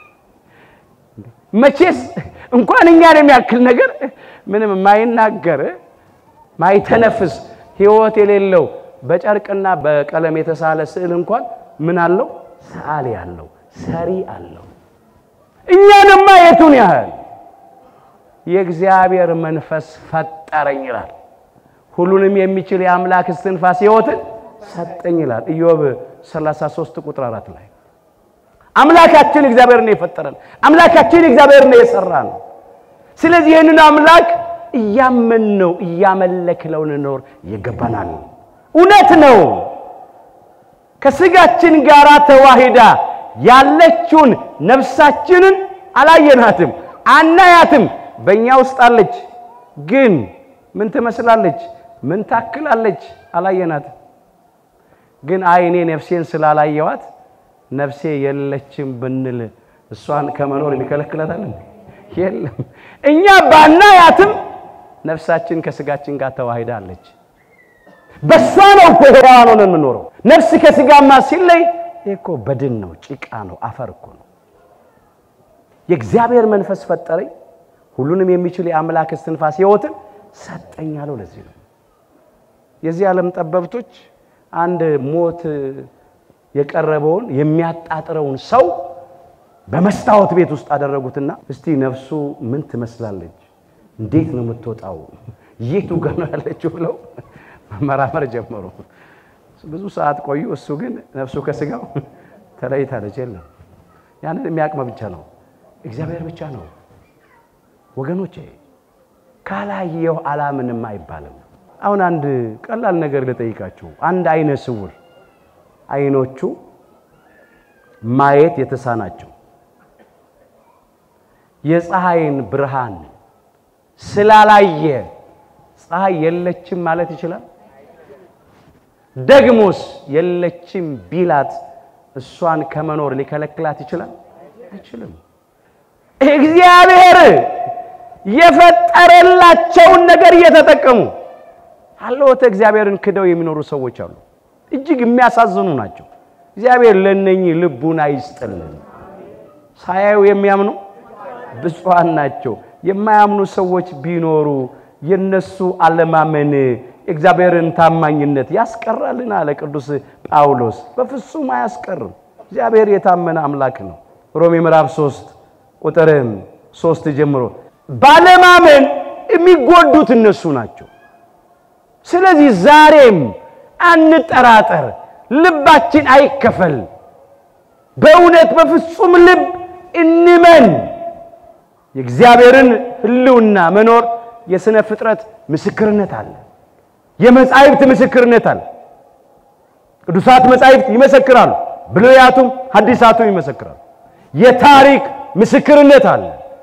መቼስ እንኳን እኛን የሚያክል ነገር ምንም ማይናገር ማይተነፍስ ሕይወት የሌለው በጨርቅና በቀለም የተሳለ ስዕል እንኳን ምን አለው? ሰዓሊ አለው፣ ሰሪ አለው። እኛንማ የቱን ያህል የእግዚአብሔር መንፈስ ፈጠረኝ ይላል። ሁሉንም የሚችል የአምላክ እስትንፋስ ሕይወትን ሰጠኝ ይላል ኢዮብ 33 ቁጥር 4 ላይ አምላካችን እግዚአብሔር ነው የፈጠረን። አምላካችን እግዚአብሔር ነው የሰራን። ስለዚህ ይህንን አምላክ እያመንነው እያመለክነው ልንኖር ይገባናል። እውነት ነው። ከስጋችን ጋር ተዋሂዳ ያለችውን ነፍሳችንን አላየናትም፣ አናያትም። በእኛ ውስጥ አለች፣ ግን ምን ትመስላለች? ምን ታክላለች? አላየናትም። ግን አይ እኔ ነፍሴን ስላላየዋት ነፍሴ የለችም ብንል እሷን ከመኖር የሚከለክላታል? የለም። እኛ ባናያትም ነፍሳችን ከስጋችን ጋር ተዋሂዳ አለች። በሷ ነው እኮ ሕያዋን ሆነን የምንኖረው። ነፍስ ከስጋማ ሲለይ ይህ እኮ በድን ነው፣ ጭቃ ነው፣ አፈር እኮ ነው። የእግዚአብሔር መንፈስ ፈጠረኝ፣ ሁሉንም የሚችል የአምላክ እስትንፋስ ሕይወትን ሰጠኝ አለው። ለዚህ ነው የዚህ ዓለም ጠበብቶች አንድ ሞት የቀረበውን የሚያጣጥረውን ሰው በመስታወት ቤት ውስጥ አደረጉትና እስቲ ነፍሱ ምን ትመስላለች? እንዴት ነው የምትወጣው? የቱ ጋር ነው ያለችው? ብለው መመራመር ጀመሩ። ብዙ ሰዓት ቆዩ። እሱ ግን ነፍሱ ከስጋው ተለይታለች። የለም ያንን የሚያቅመ ብቻ ነው እግዚአብሔር ብቻ ነው። ወገኖቼ ካላየው አላምንም አይባልም። አሁን አንድ ቀላል ነገር ልጠይቃችሁ። አንድ አይነ ስውር አይኖቹ ማየት የተሳናቸው የፀሐይን ብርሃን ስላላየ ፀሐይ የለችም ማለት ይችላል? ደግሞስ የለችም ቢላት እሷን ከመኖር ሊከለክላት ይችላል? አይችልም። እግዚአብሔር የፈጠረላቸውን ነገር እየተጠቀሙ አለወተ እግዚአብሔርን ክደው የሚኖሩ ሰዎች አሉ። እጅግ የሚያሳዝኑ ናቸው። እግዚአብሔር ለእነኚህ ልቡን አይስጥልን። ሳያዩ የሚያምኑ ብፁዓን ናቸው። የማያምኑ ሰዎች ቢኖሩ የነሱ አለማመን የእግዚአብሔርን ታማኝነት ያስቀራልን አለ ቅዱስ ጳውሎስ። በፍጹም አያስቀርም። እግዚአብሔር የታመነ አምላክ ነው። ሮሜ ምዕራፍ 3 ቁጥርም ሶስት ጀምሮ ባለማመን የሚጎዱት እነሱ ናቸው። ስለዚህ ዛሬም አንጠራጠር፣ ልባችን አይከፈል። በእውነት በፍጹም ልብ እንመን። የእግዚአብሔርን ሕልውና መኖር የሥነ ፍጥረት ምስክርነት አለ። የመጻሕፍት ምስክርነት አለ። ቅዱሳት መጻሕፍት ይመሰክራሉ፣ ብሉያቱም ሐዲሳቱም ይመሰክራሉ። የታሪክ ምስክርነት አለ።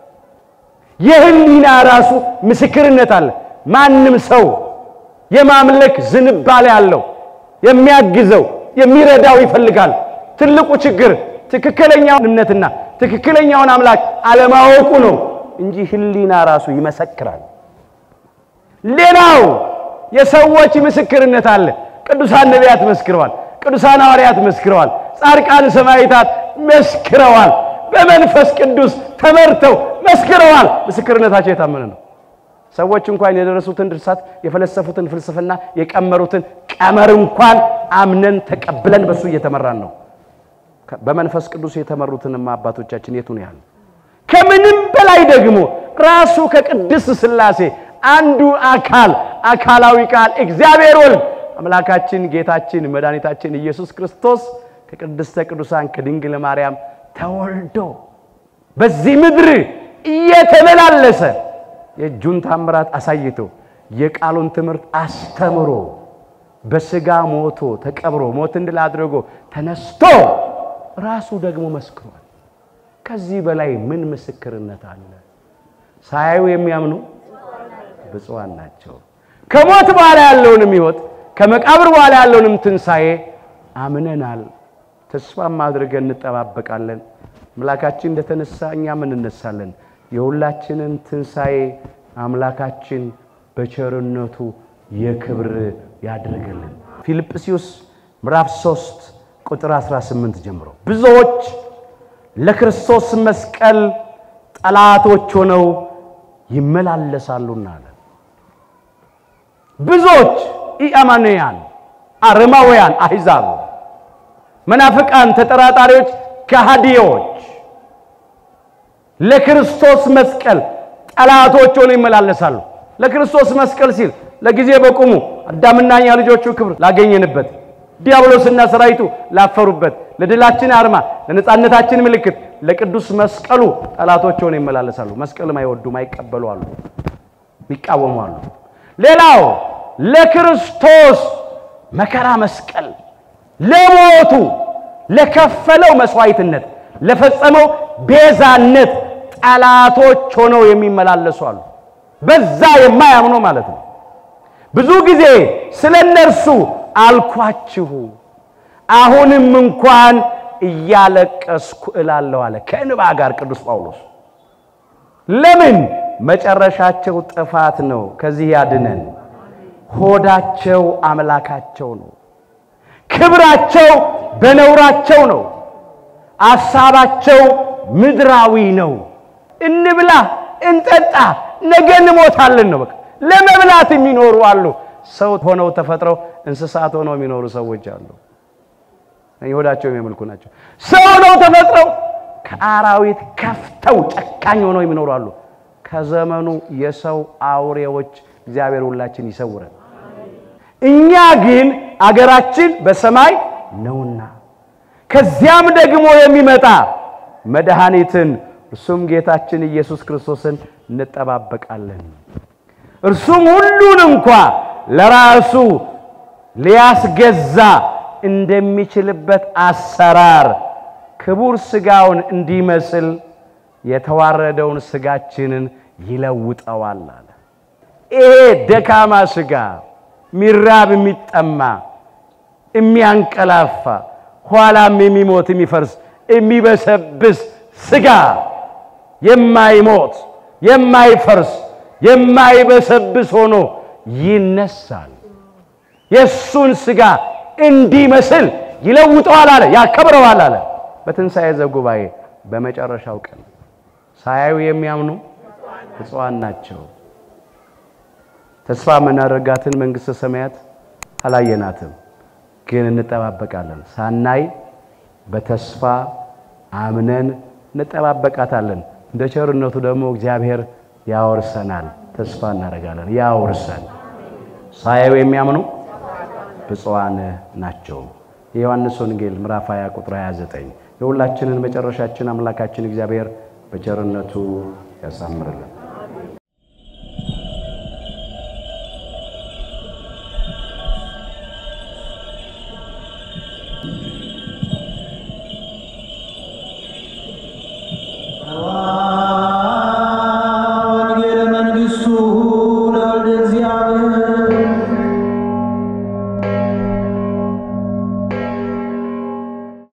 የህሊና ራሱ ምስክርነት አለ። ማንም ሰው የማምለክ ዝንባሌ አለው። የሚያግዘው የሚረዳው ይፈልጋል። ትልቁ ችግር ትክክለኛውን እምነትና ትክክለኛውን አምላክ አለማወቁ ነው እንጂ ህሊና ራሱ ይመሰክራል። ሌላው የሰዎች ምስክርነት አለ። ቅዱሳን ነቢያት መስክረዋል። ቅዱሳን ሐዋርያት መስክረዋል። ጻድቃን ሰማዕታት መስክረዋል። በመንፈስ ቅዱስ ተመርተው መስክረዋል። ምስክርነታቸው የታመነ ነው። ሰዎች እንኳን የደረሱትን ድርሳት የፈለሰፉትን ፍልስፍና የቀመሩትን ቀመር እንኳን አምነን ተቀብለን በሱ እየተመራን ነው። በመንፈስ ቅዱስ የተመሩትንማ አባቶቻችን የቱን ያህል ከምንም በላይ ደግሞ ራሱ ከቅድስት ሥላሴ አንዱ አካል አካላዊ ቃል እግዚአብሔር ወልድ አምላካችን ጌታችን መድኃኒታችን ኢየሱስ ክርስቶስ ከቅድስተ ቅዱሳን ከድንግል ማርያም ተወልዶ በዚህ ምድር እየተመላለሰ የእጁን ታምራት አሳይቶ የቃሉን ትምህርት አስተምሮ በሥጋ ሞቶ ተቀብሮ ሞትን ድል አድርጎ ተነስቶ ራሱ ደግሞ መስክሯል። ከዚህ በላይ ምን ምስክርነት አለ? ሳያዩ የሚያምኑ ብፁዓን ናቸው። ከሞት በኋላ ያለውንም ሕይወት ከመቃብር በኋላ ያለውንም ትንሣኤ አምነናል። ተስፋም አድርገን እንጠባበቃለን። አምላካችን እንደተነሳ እኛም እንነሳለን። የሁላችንን ትንሣኤ አምላካችን በቸርነቱ የክብር ያድርግልን። ፊልጵስዩስ ምዕራፍ 3 ቁጥር 18 ጀምሮ ብዙዎች ለክርስቶስ መስቀል ጠላቶች ሆነው ይመላለሳሉና አለ። ብዙዎች ኢአማንያን፣ አረማውያን፣ አሕዛብ፣ መናፍቃን፣ ተጠራጣሪዎች፣ ከሃዲዎች ለክርስቶስ መስቀል ጠላቶች ሆነው ይመላለሳሉ። ለክርስቶስ መስቀል ሲል ለጊዜ በቁሙ አዳምና እኛ ልጆቹ ክብር ላገኘንበት ዲያብሎስና ሰራዊቱ ላፈሩበት ለድላችን አርማ ለነጻነታችን ምልክት ለቅዱስ መስቀሉ ጠላቶች ሆነው ይመላለሳሉ። መስቀልም አይወዱም፣ አይቀበሉ አሉ፣ የሚቃወሙ አሉ። ሌላው ለክርስቶስ መከራ መስቀል ለሞቱ ለከፈለው መስዋዕትነት ለፈጸመው ቤዛነት ጠላቶች ሆነው የሚመላለሱ አሉ። በዛ የማያምኑ ማለት ነው። ብዙ ጊዜ ስለ እነርሱ አልኳችሁ፣ አሁንም እንኳን እያለቀስኩ እላለሁ አለ ከእንባ ጋር ቅዱስ ጳውሎስ። ለምን? መጨረሻቸው ጥፋት ነው። ከዚህ ያድነን። ሆዳቸው አምላካቸው ነው። ክብራቸው በነውራቸው ነው። አሳባቸው ምድራዊ ነው። እንብላ፣ እንጠጣ፣ ነገ እንሞታለን ነው። በቃ ለመብላት የሚኖሩ አሉ። ሰው ሆነው ተፈጥረው እንስሳት ሆነው የሚኖሩ ሰዎች አሉ። ሆዳቸው የሚያመልኩ ናቸው። ሰው ሆነው ተፈጥረው ከአራዊት ከፍተው ጨካኝ ሆነው የሚኖሩ አሉ። ከዘመኑ የሰው አውሬዎች እግዚአብሔር ሁላችን ይሰውረን። እኛ ግን አገራችን በሰማይ ነውና ከዚያም ደግሞ የሚመጣ መድኃኒትን እርሱም ጌታችን ኢየሱስ ክርስቶስን እንጠባበቃለን። እርሱም ሁሉን እንኳ ለራሱ ሊያስገዛ እንደሚችልበት አሰራር ክቡር ሥጋውን እንዲመስል የተዋረደውን ሥጋችንን ይለውጠዋል አለ። ይሄ ደካማ ሥጋ ሚራብ፣ የሚጠማ፣ የሚያንቀላፋ ኋላም የሚሞት የሚፈርስ የሚበሰብስ ሥጋ የማይሞት የማይፈርስ የማይበሰብስ ሆኖ ይነሳል። የእሱን ሥጋ እንዲመስል ይለውጠዋል አለ፣ ያከብረዋል አለ። በትንሣኤ ዘጉባኤ በመጨረሻው ቀን ሳያዩ የሚያምኑ ብፁዓን ናቸው። ተስፋ የምናደርጋትን መንግሥተ ሰማያት አላየናትም፣ ግን እንጠባበቃለን። ሳናይ በተስፋ አምነን እንጠባበቃታለን። እንደ ቸርነቱ ደግሞ እግዚአብሔር ያወርሰናል። ተስፋ እናደርጋለን። ያወርሰን። ሳያዩ የሚያምኑ ብፁዓን ናቸው። የዮሐንስ ወንጌል ምዕራፍ 20 ቁጥር 29 የሁላችንን መጨረሻችን አምላካችን እግዚአብሔር በቸርነቱ ያሳምርልን። ወንጌለ መንግሥቱ